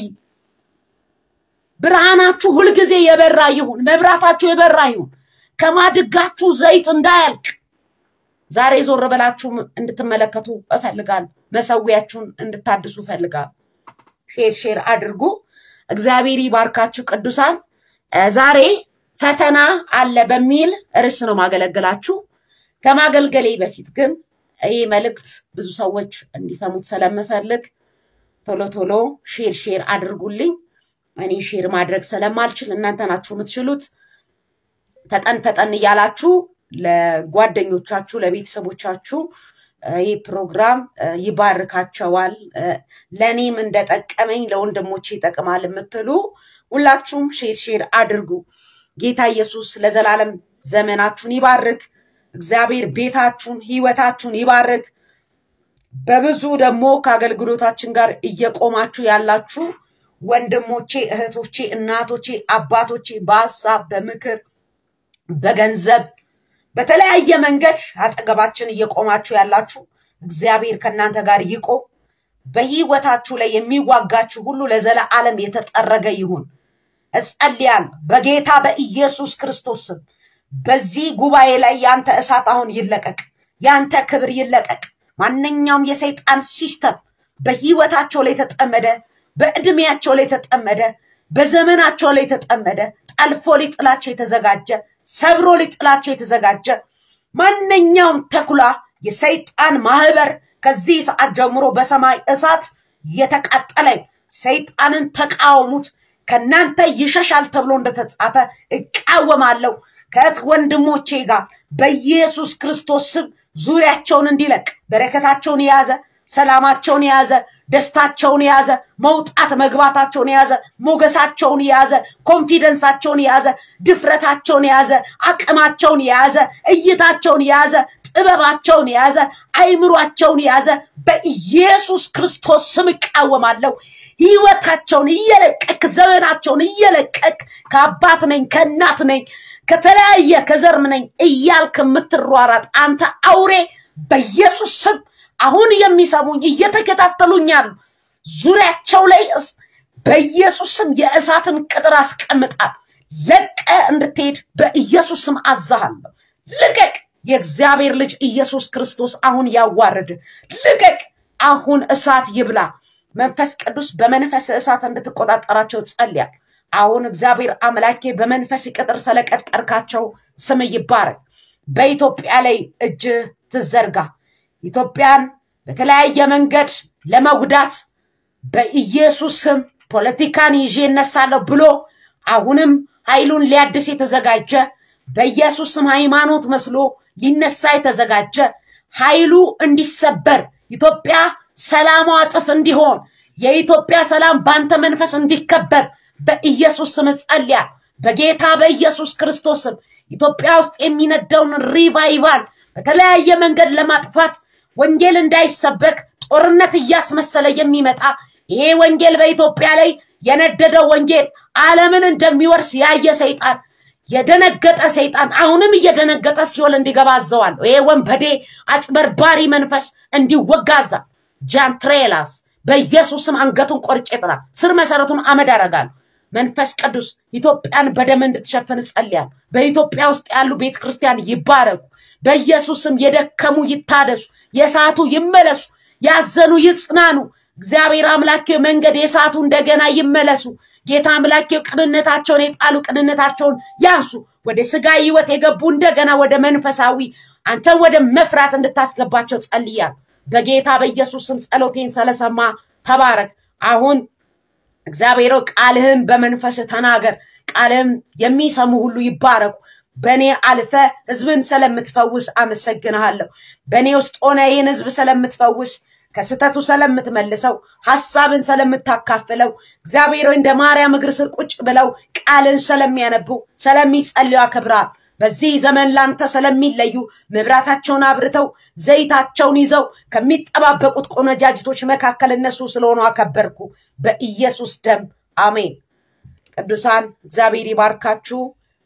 ብርሃናችሁ ሁልጊዜ የበራ ይሁን፣ መብራታችሁ የበራ ይሁን፣ ከማድጋችሁ ዘይት እንዳያልቅ ዛሬ ዞር ብላችሁ እንድትመለከቱ እፈልጋለሁ። መሰዊያችሁን እንድታድሱ እፈልጋለሁ። ሼር ሼር አድርጉ። እግዚአብሔር ይባርካችሁ ቅዱሳን። ዛሬ ፈተና አለ በሚል ርዕስ ነው ማገለግላችሁ። ከማገልገሌ በፊት ግን ይህ መልእክት ብዙ ሰዎች እንዲሰሙት ስለምፈልግ ቶሎ ቶሎ ሼር ሼር አድርጉልኝ። እኔ ሼር ማድረግ ስለማልችል እናንተ ናችሁ የምትችሉት። ፈጠን ፈጠን እያላችሁ ለጓደኞቻችሁ፣ ለቤተሰቦቻችሁ ይህ ፕሮግራም ይባርካቸዋል፣ ለእኔም እንደጠቀመኝ ለወንድሞቼ ይጠቅማል የምትሉ ሁላችሁም ሼር ሼር አድርጉ። ጌታ ኢየሱስ ለዘላለም ዘመናችሁን ይባርክ። እግዚአብሔር ቤታችሁን፣ ህይወታችሁን ይባርክ። በብዙ ደግሞ ከአገልግሎታችን ጋር እየቆማችሁ ያላችሁ ወንድሞቼ፣ እህቶቼ፣ እናቶቼ፣ አባቶቼ በሀሳብ በምክር በገንዘብ በተለያየ መንገድ አጠገባችን እየቆማችሁ ያላችሁ እግዚአብሔር ከእናንተ ጋር ይቆም። በህይወታችሁ ላይ የሚዋጋችሁ ሁሉ ለዘለዓለም የተጠረገ ይሁን። እጸልያለሁ በጌታ በኢየሱስ ክርስቶስ ስም በዚህ ጉባኤ ላይ ያንተ እሳት አሁን ይለቀቅ፣ ያንተ ክብር ይለቀቅ። ማንኛውም የሰይጣን ሲስተም በህይወታቸው ላይ የተጠመደ፣ በእድሜያቸው ላይ የተጠመደ፣ በዘመናቸው ላይ የተጠመደ ጠልፎ ሊጥላቸው የተዘጋጀ ሰብሮ ሊጥላቸው የተዘጋጀ ማንኛውም ተኩላ የሰይጣን ማህበር ከዚህ ሰዓት ጀምሮ በሰማይ እሳት የተቃጠለ ሰይጣንን ተቃወሙት፣ ከእናንተ ይሸሻል ተብሎ እንደተጻፈ እቃወማለሁ። ከእህት ወንድሞቼ ጋር በኢየሱስ ክርስቶስ ስም ዙሪያቸውን እንዲለቅ በረከታቸውን የያዘ ሰላማቸውን የያዘ ደስታቸውን የያዘ መውጣት መግባታቸውን የያዘ ሞገሳቸውን የያዘ ኮንፊደንሳቸውን የያዘ ድፍረታቸውን የያዘ አቅማቸውን የያዘ እይታቸውን የያዘ ጥበባቸውን የያዘ አይምሯቸውን የያዘ በኢየሱስ ክርስቶስ ስም እቃወማለሁ። ህይወታቸውን እየለቀክ ዘመናቸውን እየለቀክ ከአባት ነኝ ከእናት ነኝ ከተለያየ ከዘርም ነኝ እያልክ የምትሯራጥ አንተ አውሬ በኢየሱስ ስም አሁን የሚሰሙኝ እየተከታተሉኝ ያሉ ዙሪያቸው ላይ በኢየሱስ ስም የእሳትን ቅጥር አስቀምጣል። ለቀ እንድትሄድ በኢየሱስ ስም አዛሃለሁ። ልቀቅ! የእግዚአብሔር ልጅ ኢየሱስ ክርስቶስ አሁን ያዋርድ። ልቀቅ! አሁን እሳት ይብላ። መንፈስ ቅዱስ በመንፈስ እሳት እንድትቆጣጠራቸው ጸልያል። አሁን እግዚአብሔር አምላኬ በመንፈስ ቅጥር ስለቀጠርካቸው ስም ይባረክ። በኢትዮጵያ ላይ እጅ ትዘርጋ። ኢትዮጵያን በተለያየ መንገድ ለመጉዳት በኢየሱስ ስም ፖለቲካን ይዤ እነሳለሁ ብሎ አሁንም ኃይሉን ሊያድስ የተዘጋጀ በኢየሱስ ስም ሃይማኖት መስሎ ሊነሳ የተዘጋጀ ኃይሉ እንዲሰበር ኢትዮጵያ ሰላሟ እጥፍ እንዲሆን የኢትዮጵያ ሰላም በአንተ መንፈስ እንዲከበር በኢየሱስ ስም ጸልያል። በጌታ በኢየሱስ ክርስቶስ ስም ኢትዮጵያ ውስጥ የሚነደውን ሪቫይቫል በተለያየ መንገድ ለማጥፋት ወንጌል እንዳይሰበክ ጦርነት እያስመሰለ የሚመጣ ይሄ ወንጌል በኢትዮጵያ ላይ የነደደው ወንጌል ዓለምን እንደሚወርስ ያየ ሰይጣን የደነገጠ ሰይጣን አሁንም እየደነገጠ ሲኦል እንዲገባ አዘዋለሁ። ይሄ ወንበዴ አጭበርባሪ መንፈስ እንዲወጋዛ ጃንትሬላስ በኢየሱስም አንገቱን ቆርጬ ጥላል። ስር መሰረቱን አመድ አደርጋለሁ። መንፈስ ቅዱስ ኢትዮጵያን በደም እንድትሸፍን ጸልያለሁ። በኢትዮጵያ ውስጥ ያሉ ቤተ ክርስቲያን ይባረኩ። በኢየሱስም የደከሙ ይታደሱ፣ የሳቱ ይመለሱ፣ ያዘኑ ይጽናኑ። እግዚአብሔር አምላኬው መንገድ የሳቱ እንደገና ይመለሱ። ጌታ አምላኬው ቅንነታቸውን የጣሉ ቅንነታቸውን ያንሱ። ወደ ስጋ ህይወት የገቡ እንደገና ወደ መንፈሳዊ አንተን ወደ መፍራት እንድታስገባቸው ጸልያለሁ። በጌታ በኢየሱስ ስም ጸሎቴን ስለሰማ ተባረክ። አሁን እግዚአብሔር ቃልህን በመንፈስ ተናገር። ቃልህም የሚሰሙ ሁሉ ይባረኩ። በእኔ አልፈ ህዝብን ስለምትፈውስ አመሰግንሃለሁ። በእኔ ውስጥ ሆነ ይህን ህዝብ ስለምትፈውስ ከስተቱ ስለምትመልሰው ሀሳብን ስለምታካፍለው እግዚአብሔር እንደ ማርያም እግር ስር ቁጭ ብለው ቃልን ስለሚያነቡ ስለሚጸልዩ አከብራል። በዚህ ዘመን ላንተ ስለሚለዩ መብራታቸውን አብርተው ዘይታቸውን ይዘው ከሚጠባበቁት ቆነጃጅቶች መካከል እነሱ ስለሆኑ አከበርኩ። በኢየሱስ ደም አሜን። ቅዱሳን እግዚአብሔር ይባርካችሁ።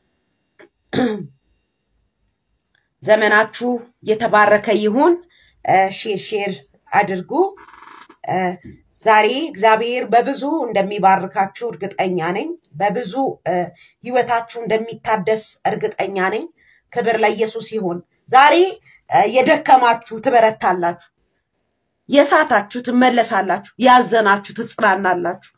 ዘመናችሁ የተባረከ ይሁን። ሼር ሼር አድርጉ። ዛሬ እግዚአብሔር በብዙ እንደሚባርካችሁ እርግጠኛ ነኝ። በብዙ ህይወታችሁ እንደሚታደስ እርግጠኛ ነኝ። ክብር ለኢየሱስ ይሁን። ዛሬ የደከማችሁ ትበረታላችሁ፣ የሳታችሁ ትመለሳላችሁ፣ ያዘናችሁ ትጽናናላችሁ።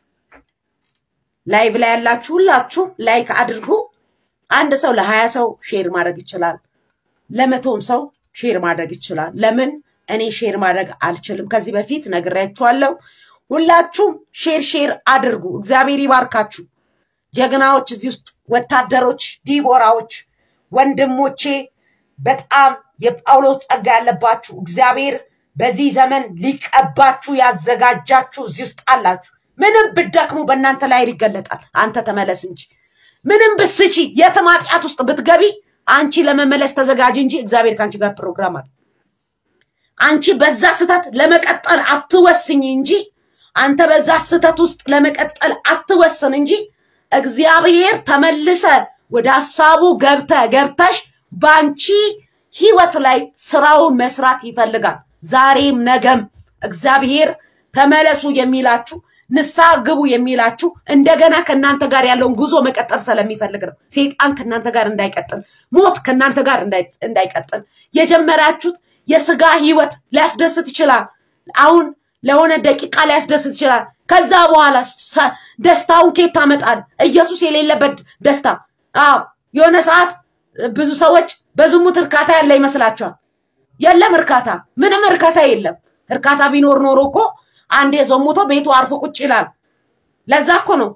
ላይቭ ላይ ያላችሁ ሁላችሁ ላይክ አድርጉ። አንድ ሰው ለሀያ ሰው ሼር ማድረግ ይችላል። ለመቶም ሰው ሼር ማድረግ ይችላል። ለምን እኔ ሼር ማድረግ አልችልም? ከዚህ በፊት ነግሬያችኋለሁ። ሁላችሁም ሼር ሼር አድርጉ። እግዚአብሔር ይባርካችሁ። ጀግናዎች፣ እዚህ ውስጥ ወታደሮች፣ ዲቦራዎች፣ ወንድሞቼ በጣም የጳውሎስ ጸጋ ያለባችሁ እግዚአብሔር በዚህ ዘመን ሊቀባችሁ ያዘጋጃችሁ እዚህ ውስጥ አላችሁ። ምንም ብደክሙ በእናንተ ላይ ይገለጣል። አንተ ተመለስ እንጂ ምንም ብስቺ የትም ኃጢአት ውስጥ ብትገቢ አንቺ ለመመለስ ተዘጋጅ እንጂ እግዚአብሔር ከአንቺ ጋር ፕሮግራም አለ። አንቺ በዛ ስህተት ለመቀጠል አትወስኝ እንጂ አንተ በዛ ስህተት ውስጥ ለመቀጠል አትወስን እንጂ እግዚአብሔር ተመልሰ ወደ ሀሳቡ ገብተ ገብተሽ በአንቺ ህይወት ላይ ስራውን መስራት ይፈልጋል። ዛሬም ነገም እግዚአብሔር ተመለሱ የሚላችሁ ንስሐ ግቡ የሚላችሁ እንደገና ከእናንተ ጋር ያለውን ጉዞ መቀጠል ስለሚፈልግ ነው። ሴጣን ከእናንተ ጋር እንዳይቀጥል፣ ሞት ከእናንተ ጋር እንዳይቀጥል የጀመራችሁት የስጋ ህይወት ሊያስደስት ይችላል። አሁን ለሆነ ደቂቃ ሊያስደስት ይችላል። ከዛ በኋላ ደስታውን ኬት ታመጣል? ኢየሱስ የሌለበት ደስታ። አዎ የሆነ ሰዓት ብዙ ሰዎች በዝሙት እርካታ ያለ ይመስላችኋል። የለም እርካታ፣ ምንም እርካታ የለም። እርካታ ቢኖር ኖሮ እኮ አንዴ ዘሙቶ ቤቱ አርፎ ቁጭ ይላል። ለዛ እኮ ነው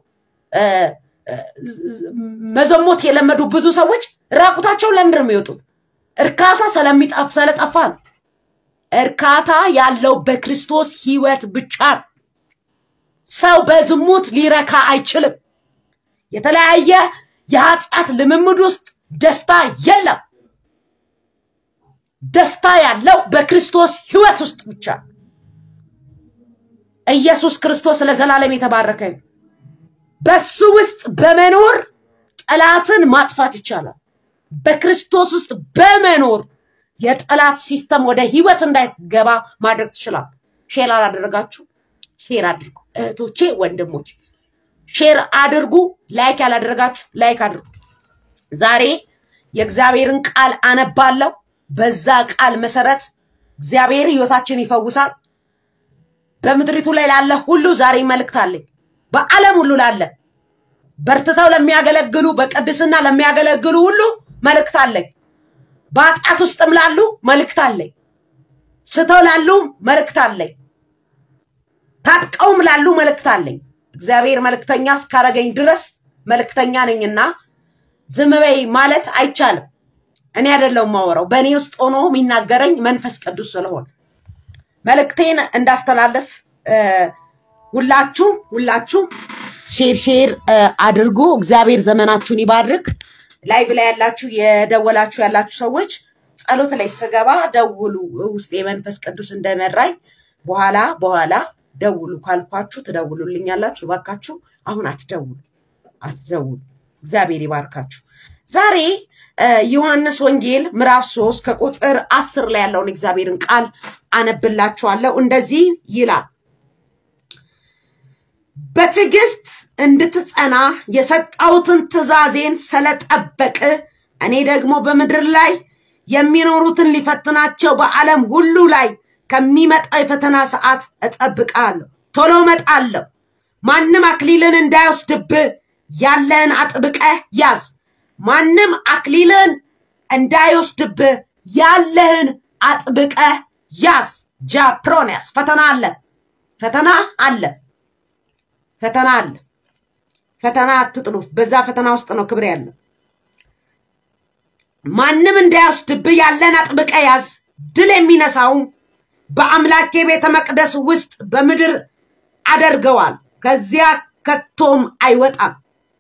መዘሞት የለመዱ ብዙ ሰዎች ራቁታቸውን ለምንድን ነው የሚወጡት? እርካታ ስለሚጠፍ ስለጠፋ ነው። እርካታ ያለው በክርስቶስ ህይወት ብቻ ነው። ሰው በዝሙት ሊረካ አይችልም። የተለያየ የኃጢአት ልምምድ ውስጥ ደስታ የለም። ደስታ ያለው በክርስቶስ ህይወት ውስጥ ብቻ ነው። ኢየሱስ ክርስቶስ ለዘላለም የተባረከ ነው። በሱ ውስጥ በመኖር ጠላትን ማጥፋት ይቻላል። በክርስቶስ ውስጥ በመኖር የጠላት ሲስተም ወደ ህይወት እንዳይገባ ማድረግ ትችላል። ሼር አላደረጋችሁ? ሼር አድርጉ እህቶቼ፣ ወንድሞች፣ ሼር አድርጉ። ላይክ ያላደረጋችሁ ላይክ አድርጉ። ዛሬ የእግዚአብሔርን ቃል አነባለሁ። በዛ ቃል መሰረት እግዚአብሔር ህይወታችን ይፈውሳል። በምድሪቱ ላይ ላለ ሁሉ ዛሬ መልእክት አለኝ። በዓለም ሁሉ ላለ በርትተው ለሚያገለግሉ በቅድስና ለሚያገለግሉ ሁሉ መልእክት አለኝ። በኃጢአት ውስጥም ላሉ መልእክት አለኝ። ስተው ላሉ መልእክት አለኝ። ታጥቀውም ላሉ መልእክት አለኝ። እግዚአብሔር መልእክተኛ እስካረገኝ ድረስ መልእክተኛ ነኝና ዝም በይ ማለት አይቻልም። እኔ አይደለሁም ማወራው፣ በእኔ ውስጥ ሆኖ የሚናገረኝ መንፈስ ቅዱስ ስለሆነ መልእክቴን እንዳስተላለፍ ሁላችሁ ሁላችሁ ሼር ሼር አድርጉ። እግዚአብሔር ዘመናችሁን ይባርክ። ላይቭ ላይ ያላችሁ የደወላችሁ ያላችሁ ሰዎች ጸሎት ላይ ስገባ ደውሉ። ውስጥ የመንፈስ ቅዱስ እንደመራኝ በኋላ በኋላ ደውሉ ካልኳችሁ ትደውሉልኛላችሁ። ባካችሁ አሁን አትደውሉ አትደውሉ። እግዚአብሔር ይባርካችሁ። ዛሬ ዮሐንስ ወንጌል ምዕራፍ ሶስት ከቁጥር አስር ላይ ያለውን እግዚአብሔርን ቃል አነብላችኋለሁ። እንደዚህ ይላል በትዕግስት እንድትጸና የሰጠሁትን ትእዛዜን ስለጠበቅ እኔ ደግሞ በምድር ላይ የሚኖሩትን ሊፈትናቸው በዓለም ሁሉ ላይ ከሚመጣ የፈተና ሰዓት እጠብቃለሁ። ቶሎ እመጣለሁ። ማንም አክሊልን እንዳይወስድብህ ያለህን አጥብቀህ ያዝ። ማንም አክሊልን እንዳይወስድብህ ያለህን አጥብቀህ ያዝ። ጃፕሮኒያስ ፈተና አለ፣ ፈተና አለ፣ ፈተና አለ። ፈተና አትጥሉ። በዛ ፈተና ውስጥ ነው ክብር ያለ። ማንም እንዳይወስድብህ ያለን አጥብቀህ ያዝ። ድል የሚነሳውም በአምላኬ ቤተ መቅደስ ውስጥ በምድር አደርገዋል፣ ከዚያ ከቶም አይወጣም።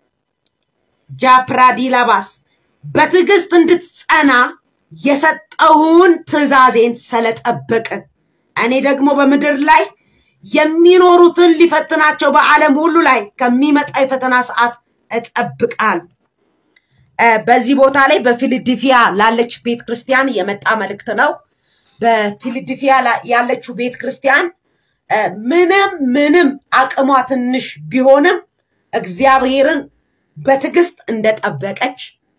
ጃፕራዲ ላባስ በትዕግስት እንድትጸና የሰጠውን ትእዛዜን ስለጠበቅ እኔ ደግሞ በምድር ላይ የሚኖሩትን ሊፈትናቸው በዓለም ሁሉ ላይ ከሚመጣ የፈተና ሰዓት እጠብቃል። በዚህ ቦታ ላይ በፊልድልፊያ ላለች ቤተ ክርስቲያን የመጣ መልእክት ነው። በፊልድልፊያ ያለችው ቤተ ክርስቲያን ምንም ምንም አቅሟ ትንሽ ቢሆንም እግዚአብሔርን በትዕግስት እንደጠበቀች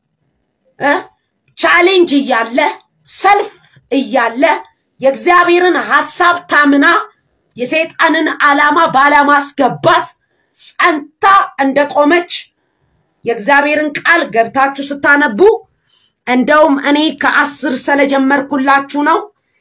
ቻሌንጅ እያለ ሰልፍ እያለ የእግዚአብሔርን ሐሳብ ታምና የሰይጣንን ዓላማ ባለማስገባት ጸንታ እንደቆመች የእግዚአብሔርን ቃል ገብታችሁ ስታነቡ እንደውም እኔ ከአስር ስለጀመርኩላችሁ ነው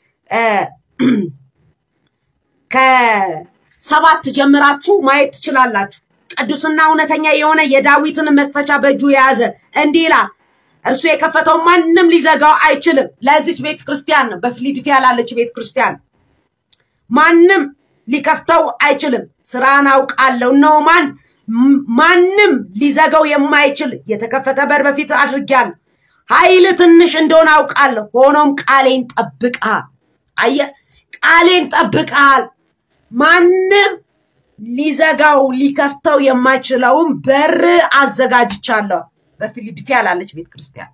ከሰባት ጀምራችሁ ማየት ትችላላችሁ። ቅዱስና እውነተኛ የሆነ የዳዊትን መክፈቻ በእጁ የያዘ እንዲህ ይላል፣ እርሱ የከፈተው ማንም ሊዘጋው አይችልም። ለዚች ቤተ ክርስቲያን ነው፣ በፊላድልፊያ ላለች ቤተ ክርስቲያን ማንም ሊከፍተው አይችልም። ስራን አውቃለሁ። እነሆ ማን ማንም ሊዘጋው የማይችል የተከፈተ በር በፊት አድርጌያለሁ። ኃይል ትንሽ እንደሆነ አውቃለሁ። ሆኖም ቃሌን ጠብቀሃል። አየህ፣ ቃሌን ጠብቀሃል። ማንም ሊዘጋው ሊከፍተው የማይችለውን በር አዘጋጅቻለሁ። በፊላድልፊያ ላለች ቤተ ክርስቲያን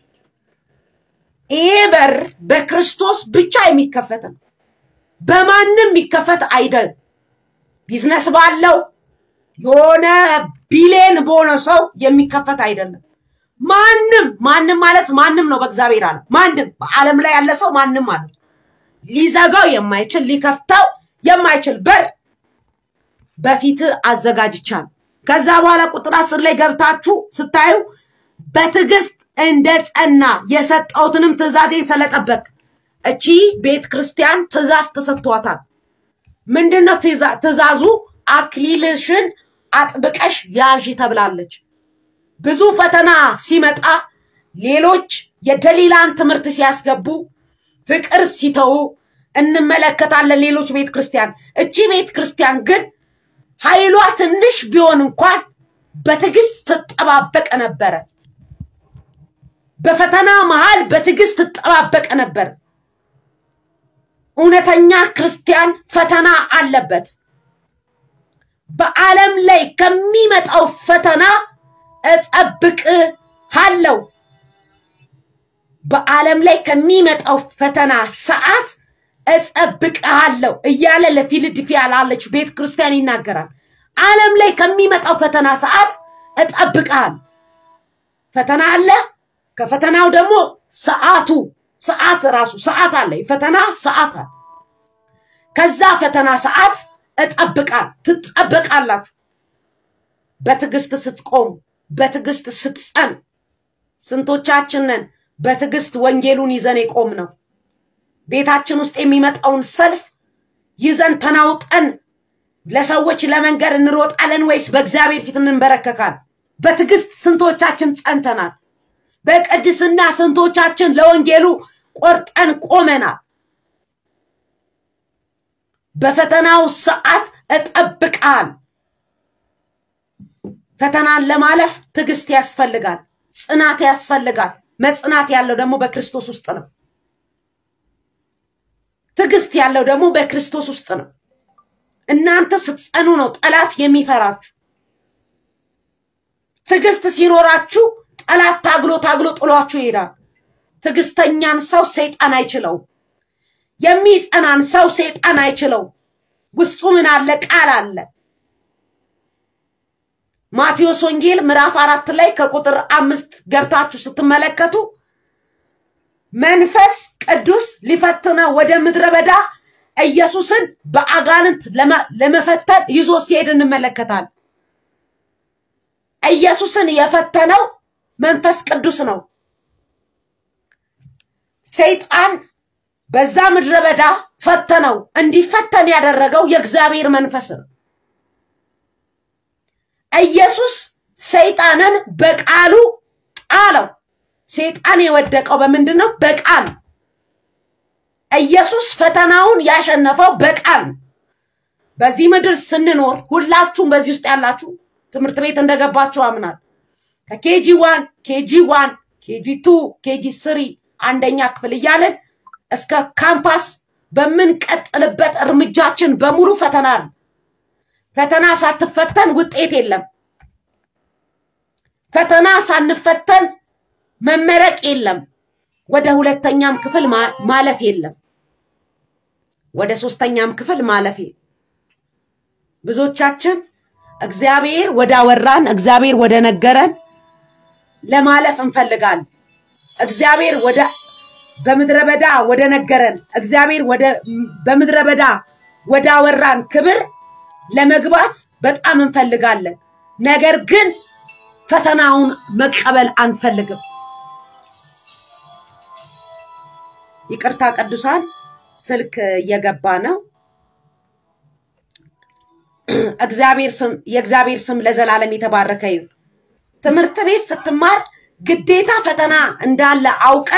ይሄ በር በክርስቶስ ብቻ የሚከፈት ነው። በማንም የሚከፈት አይደለም። ቢዝነስ ባለው የሆነ ቢሊየን በሆነ ሰው የሚከፈት አይደለም። ማንም ማንም ማለት ማንም ነው። በእግዚአብሔር አለ ማንም በዓለም ላይ ያለ ሰው ማንም ማለት ሊዘጋው የማይችል ሊከፍተው የማይችል በር በፊት አዘጋጅቻለሁ። ከዛ በኋላ ቁጥር አስር ላይ ገብታችሁ ስታዩ በትዕግስት እንደ ጸና የሰጠውትንም ትእዛዜን ስለጠበቅ እቺ ቤተ ክርስቲያን ትእዛዝ ተሰጥቷታል። ምንድን ነው ትእዛዙ? አክሊልሽን አጥብቀሽ ያዥ ተብላለች። ብዙ ፈተና ሲመጣ ሌሎች የደሊላን ትምህርት ሲያስገቡ ፍቅር ሲተዉ እንመለከታለን። ሌሎች ቤተ ክርስቲያን እቺ ቤተ ክርስቲያን ግን ኃይሏ ትንሽ ቢሆን እንኳን በትዕግስት ትጠባበቅ ነበረ። በፈተና መሃል በትዕግስት ትጠባበቅ ነበር። እውነተኛ ክርስቲያን ፈተና አለበት። በዓለም ላይ ከሚመጣው ፈተና እጠብቅሃለሁ። በዓለም ላይ ከሚመጣው ፈተና ሰዓት እጠብቅሃለሁ እያለ ለፊላድልፊያ ላለች ቤተ ክርስቲያን ይናገራል። ዓለም ላይ ከሚመጣው ፈተና ሰዓት እጠብቅሃል። ፈተና አለ። ከፈተናው ደግሞ ሰዓቱ ሰዓት ራሱ ሰዓት አለ። ፈተና ሰዓት አለ። ከዛ ፈተና ሰዓት እጠብቃል ትጠበቃላችሁ። በትዕግስት ስትቆሙ፣ በትዕግስት ስትጸኑ። ስንቶቻችንን በትዕግስት ወንጌሉን ይዘን የቆም ነው? ቤታችን ውስጥ የሚመጣውን ሰልፍ ይዘን ተናውጠን ለሰዎች ለመንገር እንሮጣለን ወይስ በእግዚአብሔር ፊት እንንበረከካል? በትዕግስት ስንቶቻችን ጸንተናል? በቅድስና ስንቶቻችን ለወንጌሉ ቆርጠን ቆመናል? በፈተናው ሰዓት እጠብቃል። ፈተናን ለማለፍ ትዕግስት ያስፈልጋል፣ ጽናት ያስፈልጋል። መጽናት ያለው ደግሞ በክርስቶስ ውስጥ ነው። ትዕግስት ያለው ደግሞ በክርስቶስ ውስጥ ነው። እናንተ ስትጸኑ ነው ጠላት የሚፈራችሁ። ትዕግስት ሲኖራችሁ ጠላት ታግሎ ታግሎ ጥሏችሁ ይሄዳል። ትዕግስተኛን ሰው ሰይጣን አይችለውም። የሚጸናን ሰው ሰይጣን አይችለው። ውስጡ ምን አለ? ቃል አለ። ማቴዎስ ወንጌል ምዕራፍ አራት ላይ ከቁጥር አምስት ገብታችሁ ስትመለከቱ መንፈስ ቅዱስ ሊፈትነው ወደ ምድረ በዳ ኢየሱስን በአጋንንት ለመፈተን ይዞ ሲሄድ እንመለከታለን። ኢየሱስን የፈተነው መንፈስ ቅዱስ ነው። ሰይጣን በዛ ምድረ በዳ ፈተነው። እንዲፈተን ያደረገው የእግዚአብሔር መንፈስ ነው። ኢየሱስ ሰይጣንን በቃሉ ጣለው። ሰይጣን የወደቀው በምንድን ነው? በቃል ኢየሱስ ፈተናውን ያሸነፈው በቃል በዚህ ምድር ስንኖር ሁላችሁም በዚህ ውስጥ ያላችሁ ትምህርት ቤት እንደገባችሁ አምናል። ከኬጂ ዋን ኬጂ ዋን ኬጂ ቱ ኬጂ ስሪ አንደኛ ክፍል እያለን እስከ ካምፓስ በምንቀጥልበት እርምጃችን በሙሉ ፈተና አለ። ፈተና ሳትፈተን ውጤት የለም። ፈተና ሳንፈተን መመረቅ የለም። ወደ ሁለተኛም ክፍል ማ- ማለፍ የለም። ወደ ሶስተኛም ክፍል ማለፍ የለም። ብዙዎቻችን እግዚአብሔር ወደ አወራን እግዚአብሔር ወደ ነገረን ለማለፍ እንፈልጋለን። እግዚአብሔር ወደ በምድረ በዳ ወደ ነገረን እግዚአብሔር ወደ በምድረ በዳ ወደ አወራን ክብር ለመግባት በጣም እንፈልጋለን። ነገር ግን ፈተናውን መቀበል አንፈልግም። ይቅርታ ቅዱሳን፣ ስልክ እየገባ ነው። እግዚአብሔር ስም የእግዚአብሔር ስም ለዘላለም የተባረከ ይሁን። ትምህርት ቤት ስትማር ግዴታ ፈተና እንዳለ አውቀ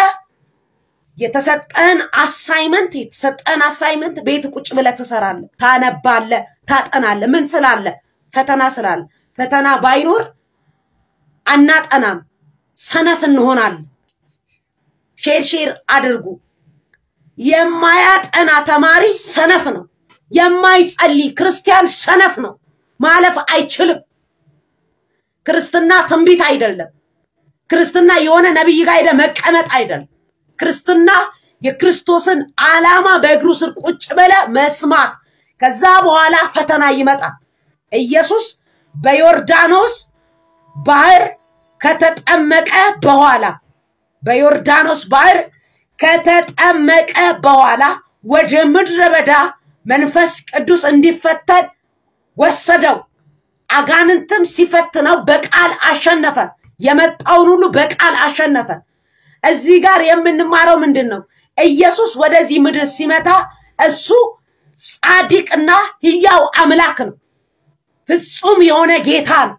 የተሰጠን አሳይመንት የተሰጠን አሳይመንት ቤት ቁጭ ብለህ ትሰራለህ፣ ታነባለህ፣ ታጠናለህ። ምን ስላለ? ፈተና ስላለ። ፈተና ባይኖር አናጠናም፣ ሰነፍ እንሆናለን። ሼር ሼር አድርጉ። የማያጠና ተማሪ ሰነፍ ነው። የማይጸልይ ክርስቲያን ሰነፍ ነው። ማለፍ አይችልም። ክርስትና ትንቢት አይደለም። ክርስትና የሆነ ነቢይ ጋር ሄደ መቀመጥ አይደለም። ክርስትና የክርስቶስን ዓላማ በእግሩ ስር ቁጭ ብለ መስማት። ከዛ በኋላ ፈተና ይመጣል። ኢየሱስ በዮርዳኖስ ባህር ከተጠመቀ በኋላ በዮርዳኖስ ባህር ከተጠመቀ በኋላ ወደ ምድረ በዳ መንፈስ ቅዱስ እንዲፈተን ወሰደው። አጋንንትም ሲፈትነው በቃል አሸነፈ። የመጣውን ሁሉ በቃል አሸነፈ። እዚህ ጋር የምንማረው ምንድን ነው? ኢየሱስ ወደዚህ ምድር ሲመጣ እሱ ጻድቅና ሕያው አምላክ ነው። ፍጹም የሆነ ጌታ ነው።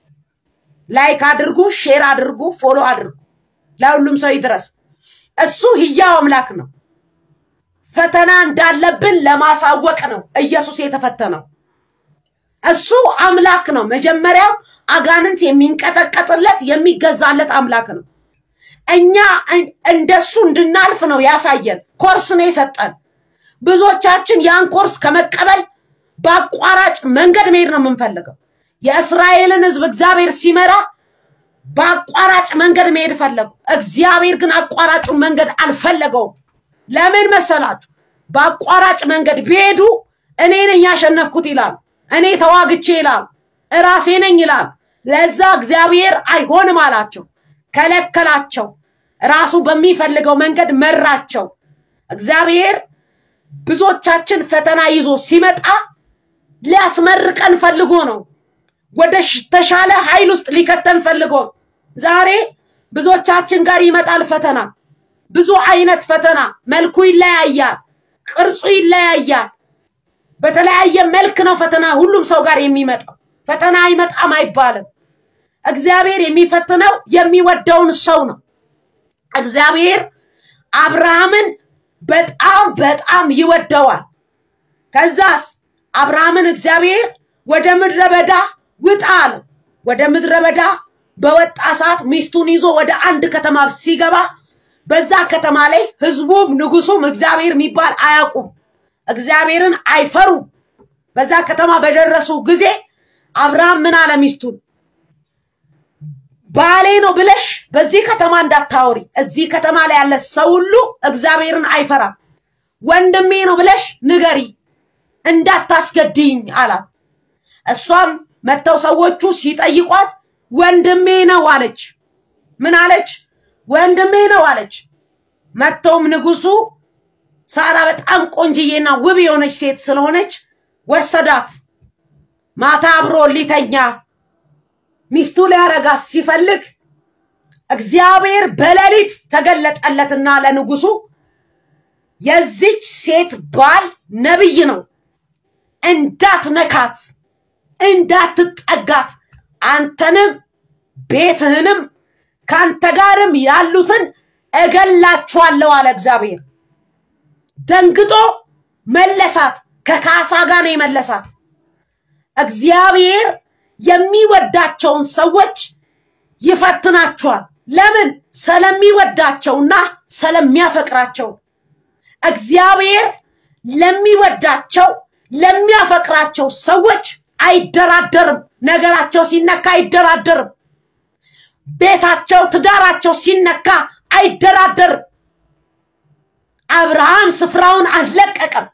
ላይክ አድርጉ፣ ሼር አድርጉ፣ ፎሎ አድርጉ። ለሁሉም ሰው ይድረስ። እሱ ሕያው አምላክ ነው። ፈተና እንዳለብን ለማሳወቅ ነው ኢየሱስ የተፈተነው። እሱ አምላክ ነው። መጀመሪያው አጋንንት የሚንቀጠቀጥለት የሚገዛለት አምላክ ነው። እኛ እንደሱ እንድናልፍ ነው ያሳየን። ኮርስ ነው የሰጠን። ብዙዎቻችን ያን ኮርስ ከመቀበል በአቋራጭ መንገድ መሄድ ነው የምንፈልገው። የእስራኤልን ሕዝብ እግዚአብሔር ሲመራ በአቋራጭ መንገድ መሄድ ፈለጉ። እግዚአብሔር ግን አቋራጩን መንገድ አልፈለገውም። ለምን መሰላችሁ? በአቋራጭ መንገድ ቢሄዱ እኔ ነኝ ያሸነፍኩት ይላሉ። እኔ ተዋግቼ ይላሉ። እራሴ ነኝ ይላሉ። ለዛ እግዚአብሔር አይሆንም አላቸው፣ ከለከላቸው። ራሱ በሚፈልገው መንገድ መራቸው። እግዚአብሔር ብዙዎቻችን ፈተና ይዞ ሲመጣ ሊያስመርቀን ፈልጎ ነው። ወደ ተሻለ ኃይል ውስጥ ሊከተን ፈልጎ ነው። ዛሬ ብዙዎቻችን ጋር ይመጣል ፈተና፣ ብዙ አይነት ፈተና። መልኩ ይለያያል፣ ቅርጹ ይለያያል። በተለያየ መልክ ነው ፈተና ሁሉም ሰው ጋር የሚመጣው። ፈተና አይመጣም አይባልም። እግዚአብሔር የሚፈትነው የሚወደውን ሰው ነው። እግዚአብሔር አብርሃምን በጣም በጣም ይወደዋል። ከዛስ አብርሃምን እግዚአብሔር ወደ ምድረ በዳ ውጣ አለው። ወደ ምድረ በዳ በወጣ ሰዓት ሚስቱን ይዞ ወደ አንድ ከተማ ሲገባ በዛ ከተማ ላይ ህዝቡም ንጉሱም እግዚአብሔር የሚባል አያውቁም። እግዚአብሔርን አይፈሩም። በዛ ከተማ በደረሱ ጊዜ አብርሃም ምን አለ ሚስቱን ባሌ ነው ብለሽ በዚህ ከተማ እንዳታወሪ። እዚህ ከተማ ላይ ያለ ሰው ሁሉ እግዚአብሔርን አይፈራም። ወንድሜ ነው ብለሽ ንገሪ፣ እንዳታስገድኝ አላት። እሷም መጥተው ሰዎቹ ሲጠይቋት ወንድሜ ነው አለች። ምን አለች? ወንድሜ ነው አለች። መጥተውም ንጉሱ ሳራ በጣም ቆንጅዬና ውብ የሆነች ሴት ስለሆነች ወሰዳት። ማታ አብሮ ሊተኛ ሚስቱ ሊያረጋት ሲፈልግ እግዚአብሔር በሌሊት ተገለጠለትና ለንጉሱ የዚች ሴት ባል ነብይ ነው፣ እንዳትነካት፣ እንዳትጠጋት፣ አንተንም ቤትህንም ከአንተ ጋርም ያሉትን እገላችኋለሁ አለ እግዚአብሔር። ደንግጦ መለሳት። ከካሳ ጋር ነው የመለሳት። እግዚአብሔር የሚወዳቸውን ሰዎች ይፈትናቸዋል። ለምን? ስለሚወዳቸውና ስለሚያፈቅራቸው። እግዚአብሔር ለሚወዳቸው ለሚያፈቅራቸው ሰዎች አይደራደርም። ነገራቸው ሲነካ አይደራደርም። ቤታቸው፣ ትዳራቸው ሲነካ አይደራደርም። አብርሃም ስፍራውን አልለቀቀም።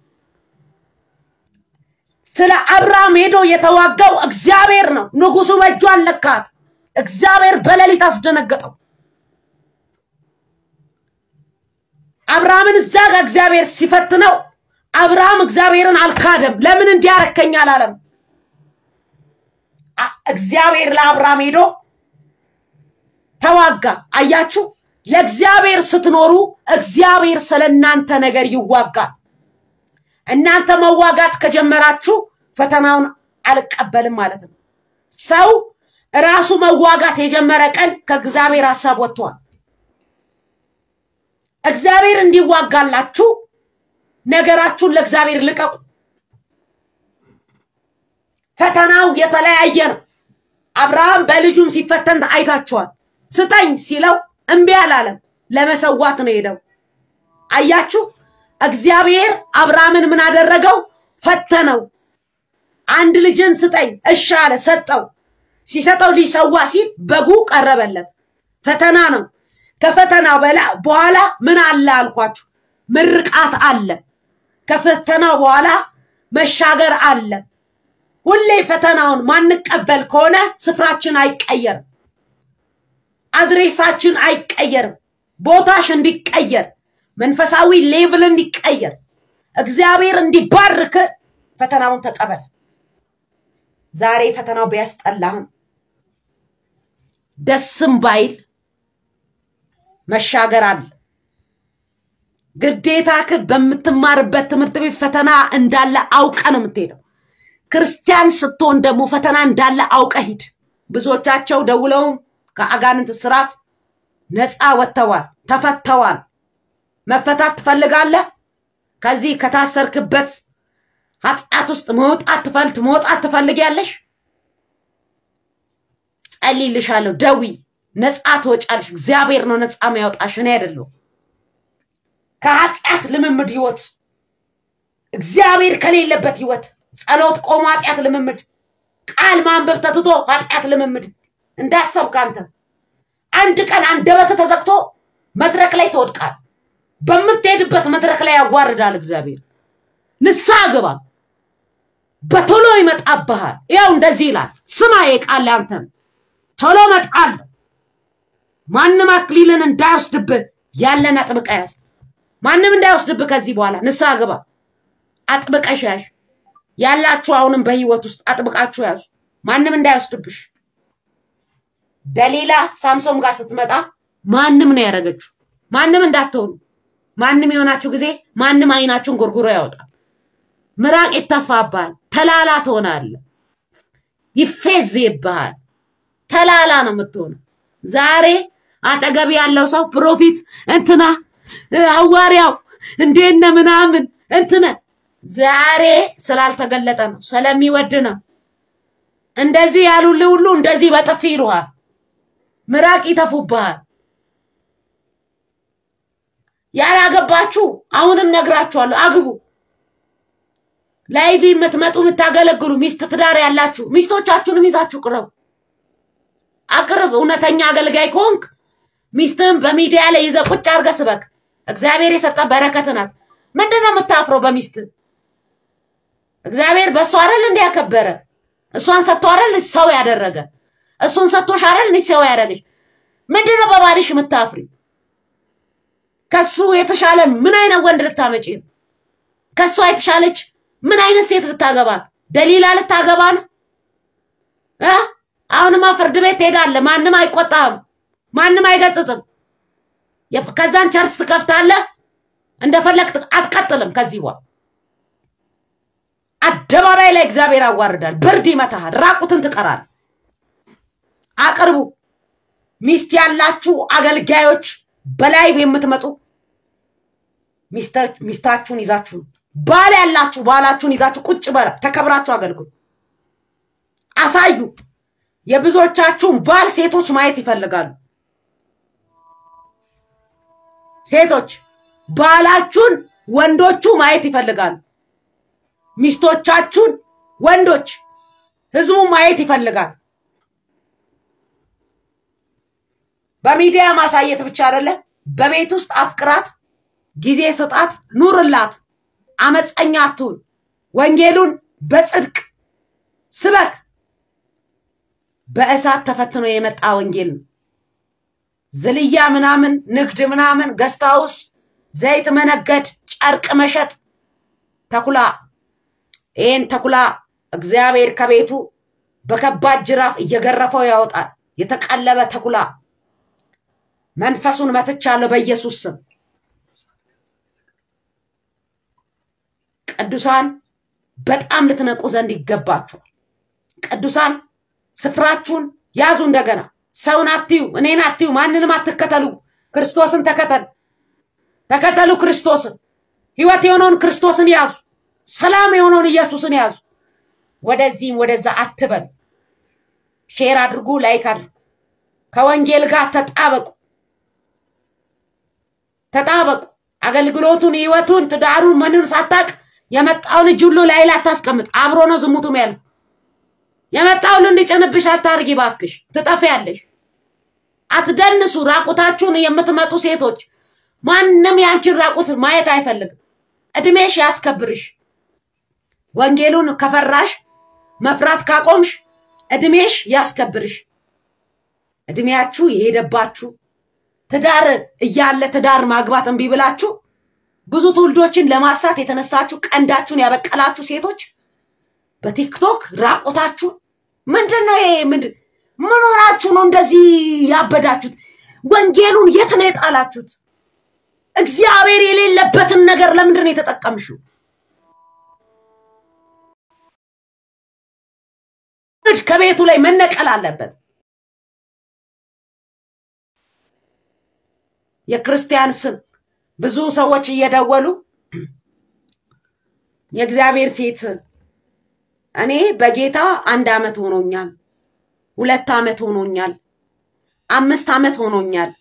ስለ አብርሃም ሄዶ የተዋጋው እግዚአብሔር ነው። ንጉሱ በእጁ አለካት። እግዚአብሔር በሌሊት አስደነገጠው። አብርሃምን እዛ ጋር እግዚአብሔር ሲፈትነው አብርሃም እግዚአብሔርን አልካደም። ለምን እንዲያረከኝ አላለም። እግዚአብሔር ለአብርሃም ሄዶ ተዋጋ። አያችሁ፣ ለእግዚአብሔር ስትኖሩ እግዚአብሔር ስለ እናንተ ነገር ይዋጋል። እናንተ መዋጋት ከጀመራችሁ ፈተናውን አልቀበልም ማለት ነው። ሰው ራሱ መዋጋት የጀመረ ቀን ከእግዚአብሔር ሀሳብ ወጥቷል። እግዚአብሔር እንዲዋጋላችሁ ነገራችሁን ለእግዚአብሔር ልቀቁ። ፈተናው የተለያየ ነው። አብርሃም በልጁም ሲፈተን አይታችኋል። ስጠኝ ሲለው እምቢ አላለም። ለመሰዋት ነው ሄደው። አያችሁ፣ እግዚአብሔር አብርሃምን ምን አደረገው? ፈተነው። አንድ ልጅን ስጠኝ፣ እሺ አለ፣ ሰጠው። ሲሰጠው ሊሰዋ ሲል በጉ ቀረበለት። ፈተና ነው። ከፈተናው በላ በኋላ ምን አለ አልኳችሁ? ምርቃት አለ። ከፈተናው በኋላ መሻገር አለ። ሁሌ ፈተናውን ማንቀበል ከሆነ ስፍራችን አይቀየርም፣ አድሬሳችን አይቀየርም። ቦታሽ እንዲቀየር፣ መንፈሳዊ ሌቭል እንዲቀየር፣ እግዚአብሔር እንዲባርክ ፈተናውን ተቀበል። ዛሬ ፈተናው ቢያስጠላህም ደስም ባይል መሻገር አለ። ግዴታክ በምትማርበት ትምህርት ቤት ፈተና እንዳለ አውቀ ነው የምትሄደው። ክርስቲያን ስትሆን ደግሞ ፈተና እንዳለ አውቀ ሂድ። ብዙዎቻቸው ደውለውም ከአጋንንት ስርዓት ነፃ ወጥተዋል፣ ተፈተዋል። መፈታት ትፈልጋለህ? ከዚህ ከታሰርክበት ኃጢአት ውስጥ መውጣት ትፈልት መውጣት ትፈልጊያለሽ? ጸልይልሻለሁ። ደዊ ነፃ ትወጫለሽ። እግዚአብሔር ነው ነፃ የሚያወጣሽ፣ እኔ አይደለሁ። ከኃጢአት ልምምድ ህይወት እግዚአብሔር ከሌለበት ህይወት ጸሎት ቆሞ ኃጢአት ልምምድ ቃል ማንበብ ተትቶ ኃጢአት ልምምድ እንዳትሰብክ አንተ አንድ ቀን አንደበት ተዘግቶ መድረክ ላይ ትወድቃል። በምትሄድበት መድረክ ላይ ያዋርዳል እግዚአብሔር። ንስሐ ግባ፣ በቶሎ ይመጣብሃል። ያው እንደዚህ ይላል። ስማ የቃል አንተም ቶሎ እመጣለሁ። ማንም አክሊልን እንዳይወስድብህ ያለን አጥብቀ ያዝ። ማንም እንዳይወስድብህ ከዚህ በኋላ ንስሐ ግባ፣ አጥብቀሽ ያዥ። ያላችሁ አሁንም በህይወት ውስጥ አጥብቃችሁ ያዙ። ማንም እንዳይወስድብሽ። ደሊላ ሳምሶን ጋር ስትመጣ ማንም ነው ያደረገችው። ማንም እንዳትሆኑ። ማንም የሆናችሁ ጊዜ ማንም አይናችሁን ጎርጉሮ ያወጣል። ምራቅ ይተፋብሃል። ተላላ ትሆናለህ። ይፌዝብሃል። ተላላ ነው የምትሆነው። ዛሬ አጠገብ ያለው ሰው ፕሮፊት እንትና ሐዋርያው እንዴነ ምናምን እንትነ ዛሬ ስላልተገለጠ ነው፣ ስለሚወድ ነው። እንደዚህ ያሉልህ ሁሉ እንደዚህ በጥፊ ይሉሃል፣ ምራቅ ይተፉብሃል። ያላገባችሁ አሁንም ነግራችኋለሁ፣ አግቡ። ላይቪ የምትመጡ የምታገለግሉ ሚስት ትዳር ያላችሁ ሚስቶቻችሁንም ይዛችሁ ቅረቡ፣ አቅርብ። እውነተኛ አገልጋይ ከሆንክ ሚስትህን በሚዲያ ላይ ይዘህ ቁጭ አድርገህ ስበክ። እግዚአብሔር የሰጠ በረከት ናት። ምንድን ነው የምታፍረው በሚስት? እግዚአብሔር በእሱ አይደል እንዲያከበረ እሷን ሰጥቶ አይደል ሰው ያደረገ እሱን ሰጥቶሽ አይደል ሰው ያደረገሽ? ምንድን ነው በባልሽ የምታፍሪ? ከሱ የተሻለ ምን አይነት ወንድ ልታመጪ ነው? ከሷ የተሻለች ምን አይነት ሴት ልታገባ ነው? ደሊላ ልታገባ ነው? እ አሁንማ ፍርድ ቤት ትሄዳለህ። ማንም አይቆጣህም፣ ማንም አይገጽጽም። ከዛን ቸርች ትከፍታለህ፣ እንደፈለግ አትቀጥልም። ከዚህ በኋላ አደባባይ ላይ እግዚአብሔር ያዋርዳል፣ ብርድ ይመታሃል፣ ራቁትን ትቀራል። አቅርቡ። ሚስት ያላችሁ አገልጋዮች በላይቭ የምትመጡ ሚስታችሁን ይዛችሁ ባል ያላችሁ ባላችሁን ይዛችሁ ቁጭ በላ ተከብራችሁ አገልግሉ፣ አሳዩ። የብዙዎቻችሁን ባል ሴቶች ማየት ይፈልጋሉ። ሴቶች ባላችሁን ወንዶቹ ማየት ይፈልጋሉ። ሚስቶቻችሁን ወንዶች ህዝቡ ማየት ይፈልጋል። በሚዲያ ማሳየት ብቻ አይደለም፣ በቤት ውስጥ አፍቅራት፣ ጊዜ ስጣት፣ ኑርላት። አመፀኛ አትሁን። ወንጌሉን በጽድቅ ስበክ። በእሳት ተፈትኖ የመጣ ወንጌል ነው። ዝልያ ምናምን ንግድ ምናምን ገስታውስ ዘይት መነገድ ጨርቅ መሸጥ ተኩላ ይህን ተኩላ እግዚአብሔር ከቤቱ በከባድ ጅራፍ እየገረፈው ያወጣል። የተቀለበ ተኩላ መንፈሱን መትቻለሁ በኢየሱስ ስም። ቅዱሳን በጣም ልትነቁ ዘንድ ይገባችኋል። ቅዱሳን ስፍራችሁን ያዙ። እንደገና ሰውን አትዩ፣ እኔን አትዩ፣ ማንንም አትከተሉ። ክርስቶስን ተከተል ተከተሉ። ክርስቶስን ህይወት የሆነውን ክርስቶስን ያዙ። ሰላም የሆነውን ኢየሱስን ያዙ። ወደዚህም ወደዛ አትበሉ። ሼር አድርጉ፣ ላይክ አድርጉ። ከወንጌል ጋር ተጣበቁ ተጣበቁ። አገልግሎቱን፣ ህይወቱን፣ ትዳሩን ምንን ሳታቅ የመጣውን እጅ ሁሉ ላይ ላይ አታስቀምጥ። አብሮ ነው ዝሙቱም ያለው። የመጣ ሁሉ እንዲጭንብሽ አታርጊ ባክሽ፣ ትጠፊያለሽ። አትደንሱ። ራቁታችሁን የምትመጡ ሴቶች ማንም ያንቺን ራቁት ማየት አይፈልግም። እድሜሽ ያስከብርሽ። ወንጌሉን ከፈራሽ መፍራት ካቆምሽ እድሜሽ ያስከብርሽ። እድሜያችሁ የሄደባችሁ ትዳር እያለ ትዳር ማግባት እምቢ ብላችሁ ብዙ ትውልዶችን ለማሳት የተነሳችሁ ቀንዳችሁን ያበቀላችሁ ሴቶች በቲክቶክ ራቆታችሁ ምንድን ነው ይሄ? ምንድን ምን ሆናችሁ ነው እንደዚህ ያበዳችሁት? ወንጌሉን የት ነው የጣላችሁት? እግዚአብሔር የሌለበትን ነገር ለምንድን ነው የተጠቀምሽው? ከቤቱ ላይ መነቀል አለበት። የክርስቲያን ስም ብዙ ሰዎች እየደወሉ የእግዚአብሔር ሴት እኔ በጌታ አንድ አመት ሆኖኛል፣ ሁለት አመት ሆኖኛል፣ አምስት አመት ሆኖኛል።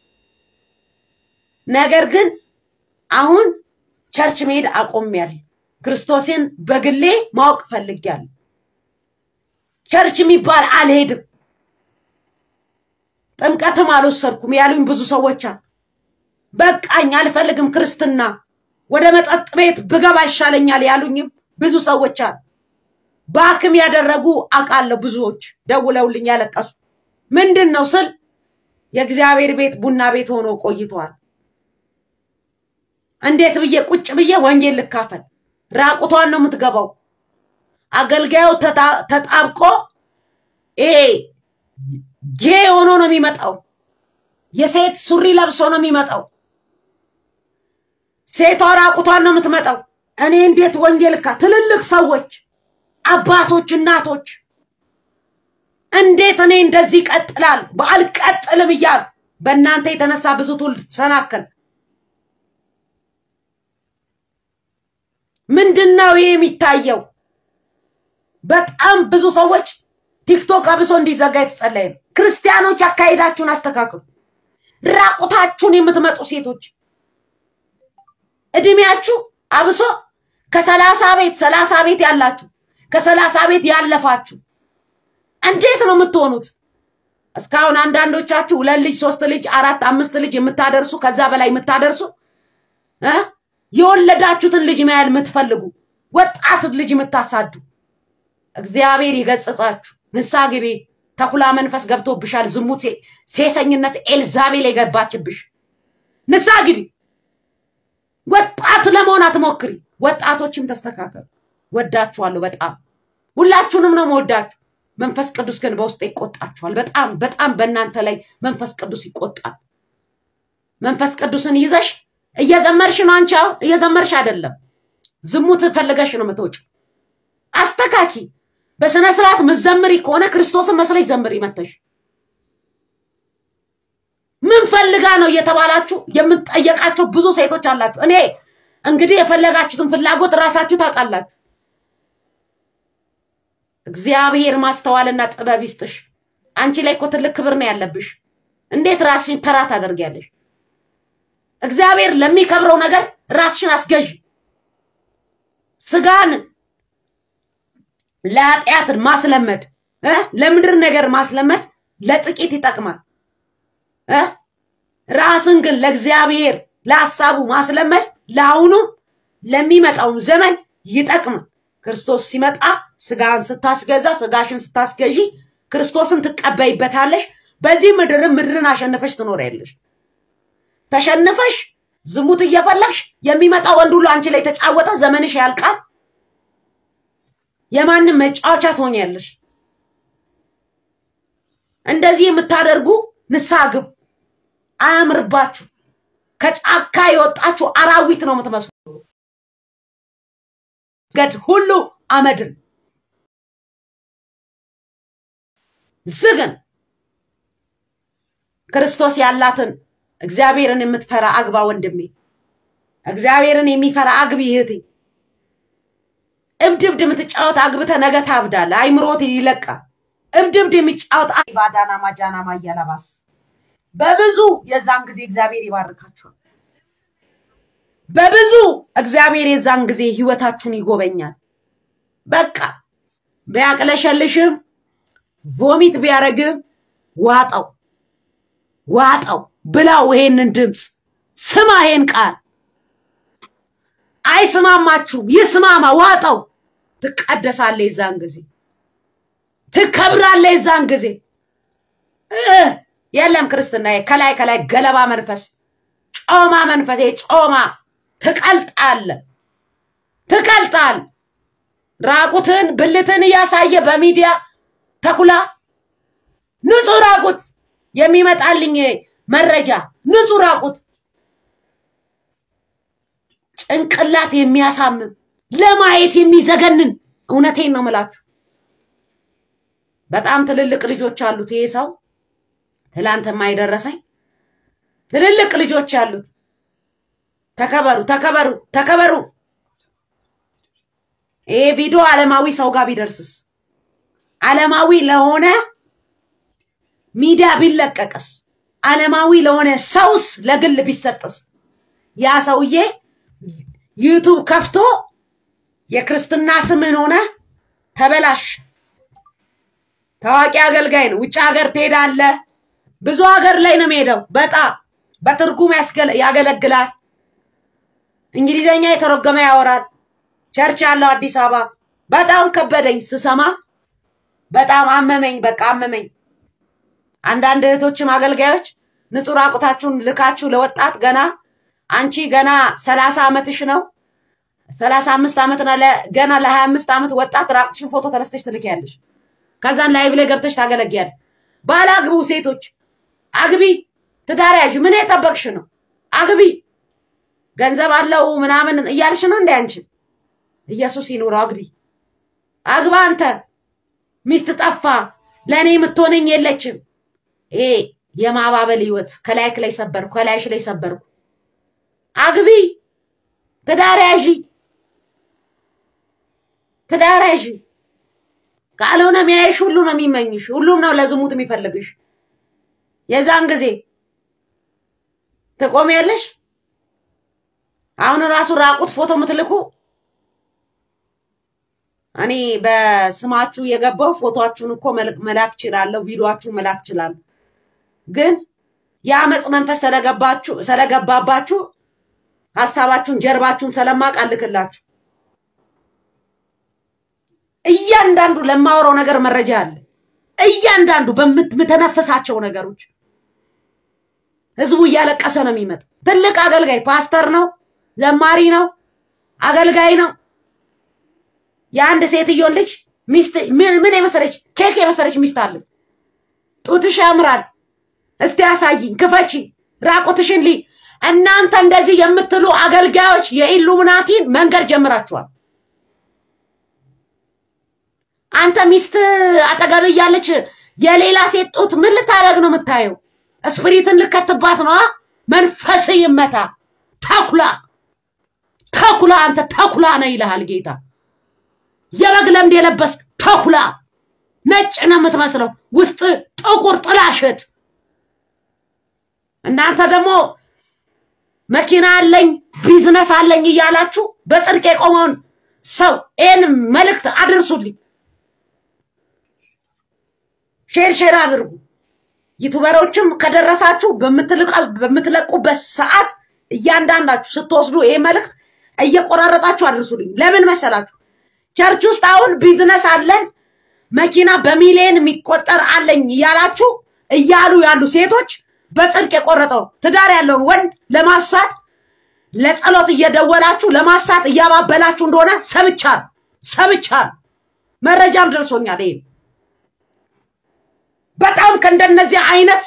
ነገር ግን አሁን ቸርች መሄድ አቆሚያለሁ። ክርስቶስን በግሌ ማወቅ ፈልጊያለሁ። ቸርች የሚባል አልሄድም፣ ጥምቀትም አልወሰድኩም ያሉኝ ብዙ ሰዎች አሉ። በቃኝ፣ አልፈልግም ክርስትና፣ ወደ መጠጥ ቤት ብገባ ይሻለኛል ያሉኝም ብዙ ሰዎች አሉ። በአክም ያደረጉ አውቃለሁ። ብዙዎች ደውለውልኝ ያለቀሱ ምንድን ነው ስል የእግዚአብሔር ቤት ቡና ቤት ሆኖ ቆይቷል። እንዴት ብዬ ቁጭ ብዬ ወንጌል ልካፈል? ራቁቷን ነው የምትገባው። አገልጋዩ ተጣብቆ ይሄ ጌ ሆኖ ነው የሚመጣው። የሴት ሱሪ ለብሶ ነው የሚመጣው። ሴቷ ራቁቷን ነው የምትመጣው። እኔ እንዴት ወንጌል ልካ ትልልቅ ሰዎች አባቶች፣ እናቶች እንዴት እኔ እንደዚህ ይቀጥላል በአልቀጥልም እያሉ በእናንተ የተነሳ ብዙ ትውልድ ተሰናከል። ምንድን ነው ይህ የሚታየው? በጣም ብዙ ሰዎች ቲክቶክ አብሶ እንዲዘጋ የተጸለየ ነው። ክርስቲያኖች አካሄዳችሁን አስተካክሉ። ራቁታችሁን የምትመጡ ሴቶች እድሜያችሁ አብሶ ከሰላሳ ቤት ሰላሳ ቤት ያላችሁ ከሰላሳ ቤት ያለፋችሁ እንዴት ነው የምትሆኑት? እስካሁን አንዳንዶቻችሁ ሁለት ልጅ፣ ሶስት ልጅ፣ አራት፣ አምስት ልጅ የምታደርሱ ከዛ በላይ የምታደርሱ እ የወለዳችሁትን ልጅ መያል የምትፈልጉ ወጣት ልጅ የምታሳዱ እግዚአብሔር ይገጽጻችሁ። ንስሐ ግቢ። ተኩላ መንፈስ ገብቶብሻል። ዝሙት፣ ሴሰኝነት ኤልዛቤል የገባችብሽ ንስሐ ግቢ። ወጣት ለመሆን አትሞክሪ። ወጣቶችም ተስተካከሉ። ወዳችኋለሁ። በጣም ሁላችሁንም ነው መወዳችሁ። መንፈስ ቅዱስ ግን በውስጥ ይቆጣችኋል። በጣም በጣም በእናንተ ላይ መንፈስ ቅዱስ ይቆጣል። መንፈስ ቅዱስን ይዘሽ እየዘመርሽ ነው። አንቺ አሁን እየዘመርሽ አይደለም፣ ዝሙት ፈልገሽ ነው የምትወጪው። አስተካኪ። በስነ ስርዓት ምዘምሪ ከሆነ ክርስቶስን መስለሽ ዘምሪ መተሽ ምን ፈልጋ ነው እየተባላችሁ የምትጠየቃቸው ብዙ ሴቶች አላችሁ። እኔ እንግዲህ የፈለጋችሁትን ፍላጎት እራሳችሁ ታውቃላችሁ። እግዚአብሔር ማስተዋልና ጥበብ ይስጥሽ። አንቺ ላይ እኮ ትልቅ ክብር ነው ያለብሽ። እንዴት ራስሽን ተራ ታደርጊያለሽ? እግዚአብሔር ለሚከብረው ነገር ራስሽን አስገዥ። ስጋን ለኃጢአት ማስለመድ እ ለምድር ነገር ማስለመድ ለጥቂት ይጠቅማል እ ራስን ግን ለእግዚአብሔር ለሐሳቡ ማስለመድ ለአሁኑ ለሚመጣው ዘመን ይጠቅማል። ክርስቶስ ሲመጣ ስጋን ስታስገዛ ስጋሽን ስታስገዢ ክርስቶስን ትቀበይበታለሽ። በዚህ ምድርም ምድርን አሸነፈሽ ትኖሪያለሽ። ተሸንፈሽ ዝሙት እየፈለግሽ የሚመጣ ወንድ ሁሉ አንቺ ላይ ተጫወተ፣ ዘመንሽ ያልቃል። የማንም መጫወቻ ትሆኛለሽ። እንደዚህ የምታደርጉ ንስሐ ግቡ። አያምርባችሁ። ከጫካ የወጣችሁ አራዊት ነው የምትመስሉ። ገድ ሁሉ አመድን ዝግን ክርስቶስ ያላትን እግዚአብሔርን የምትፈራ አግባ ወንድሜ፣ እግዚአብሔርን የሚፈራ አግቢ እህቴ። እብድብድ የምትጫወት አግብተ ነገ ታብዳለ። አይምሮት ይለቃል። እብድብድ የሚጫወት ባዳና ማጃና ማያለባስ በብዙ የዛን ጊዜ እግዚአብሔር ይባርካችኋል። በብዙ እግዚአብሔር የዛን ጊዜ ህይወታችሁን ይጎበኛል። በቃ ቢያቅለሸልሽም ቮሚት ቢያረግም ዋጠው ዋጠው ብላው። ይሄንን ድምፅ ስማ፣ ይሄን ቃል አይስማማችሁም፣ ይስማማ፣ ዋጠው። ትቀደሳለህ የዛን ጊዜ ትከብራለህ የዛን ጊዜ የለም ክርስትና ከላይ ከላይ ገለባ መንፈስ ጮማ መንፈስ ጮማ ትቀልጣለ ትቀልጣል። ራቁትን ብልትን እያሳየ በሚዲያ ተኩላ ንጹህ ራቁት የሚመጣልኝ መረጃ ንጹህ ራቁት ጭንቅላት የሚያሳምም ለማየት የሚዘገንን እውነቴን ነው ምላችሁ። በጣም ትልልቅ ልጆች አሉት ይሄ ሰው ትላንት የማይደረሰኝ ትልልቅ ልጆች ያሉት ተከበሩ፣ ተከበሩ፣ ተከበሩ። ይሄ ቪዲዮ ዓለማዊ ሰው ጋር ቢደርስስ ዓለማዊ ለሆነ ሚዲያ ቢለቀቅስ ዓለማዊ ለሆነ ሰውስ ለግል ቢሰጥስ ያ ሰውዬ ዩቱብ ከፍቶ የክርስትና ስምን ሆነ ተበላሽ። ታዋቂ አገልጋይ ነው። ውጭ ሀገር ትሄዳለህ። ብዙ ሀገር ላይ ነው የሚሄደው። በጣም በትርጉም ያገለግላል። እንግሊዘኛ የተረጎመ ያወራል። ቸርች ያለው አዲስ አበባ። በጣም ከበደኝ ስሰማ፣ በጣም አመመኝ። በቃ አመመኝ። አንዳንድ እህቶችም አገልጋዮች ንጹህ ራቁታችሁን ልካችሁ ለወጣት ገና አንቺ ገና ሰላሳ ዓመትሽ ነው ሰላሳ አምስት ዓመት ነው ገና ለሀያ አምስት ዓመት ወጣት ራቁትሽን ፎቶ ተነስተሽ ትልኪያለሽ። ከዛን ላይቭ ላይ ገብተሽ ታገለግያለሽ። ባለ አግቡ ሴቶች አግቢ፣ ትዳር ያዥ። ምን የጠበቅሽ ነው? አግቢ፣ ገንዘብ አለው ምናምን እያልሽ ነው እንደ አንቺ ኢየሱስ ይኑረው። አግቢ፣ አግባ። አንተ ሚስት ጠፋ፣ ለእኔ የምትሆነኝ የለችም። ይሄ የማባበል ህይወት ከላይክ ላይ ሰበርኩ፣ ከላይሽ ላይ ሰበርኩ። አግቢ፣ ትዳር ያዥ፣ ትዳር ያዥ። ካልሆነ የሚያይሽ ሁሉ ነው የሚመኝሽ፣ ሁሉም ነው ለዝሙት የሚፈልግሽ። የዛን ጊዜ ትቆሚያለሽ። አሁን ራሱ ራቁት ፎቶ የምትልኩ እኔ በስማችሁ የገባው ፎቶአችሁን እኮ መላክ እችላለሁ፣ ቪዲዮአችሁን መላክ እችላለሁ። ግን የአመፅ መንፈስ ስለገባችሁ ስለገባባችሁ ሀሳባችሁን ጀርባችሁን ስለማቅ አልክላችሁ። እያንዳንዱ ለማወራው ነገር መረጃ አለ። እያንዳንዱ በምትተነፍሳቸው ነገሮች ህዝቡ እያለቀሰ ነው የሚመጣ። ትልቅ አገልጋይ ፓስተር ነው፣ ዘማሪ ነው፣ አገልጋይ ነው። የአንድ ሴትዮ ልጅ ሚስት ምን የመሰለች ኬክ የመሰለች ሚስት አለ። ጡትሽ ያምራል፣ እስቲ ያሳይኝ፣ ክፈቺ፣ ራቁትሽን ሊ እናንተ እንደዚህ የምትሉ አገልጋዮች የኢሉሚናቲን መንገድ ጀምራችኋል። አንተ ሚስት አጠገብ እያለች የሌላ ሴት ጡት ምን ልታደርግ ነው የምታየው? እስፕሪትን ልከትባት ነዋ። መንፈስ ይመታ። ተኩላ ተኩላ፣ አንተ ተኩላ ነህ ይልሃል ጌታ። የበግ ለምድ የለበስክ ተኩላ፣ ነጭ ነው የምትመስለው፣ ውስጥ ጥቁር ጥላሸት። እናንተ ደግሞ መኪና አለኝ ቢዝነስ አለኝ እያላችሁ በጽድቅ የቆመውን ሰው ይህን መልእክት አድርሱልኝ። ሼር ሼር አድርጉ። ዩቱበሮችም ከደረሳችሁ በምትለቁበት ሰዓት እያንዳንዳችሁ ስትወስዱ ይሄ መልእክት እየቆራረጣችሁ አድርሱልኝ። ለምን መሰላችሁ? ቸርች ውስጥ አሁን ቢዝነስ አለን መኪና በሚሊዮን የሚቆጠር አለኝ እያላችሁ እያሉ ያሉ ሴቶች በጽድቅ የቆረጠው ትዳር ያለውን ወንድ ለማሳት ለጸሎት እየደወላችሁ ለማሳት እያባበላችሁ እንደሆነ ሰምቻል ሰምቻል። መረጃም ደርሶኛል። ይሄ በጣም ከእንደነዚህ አይነት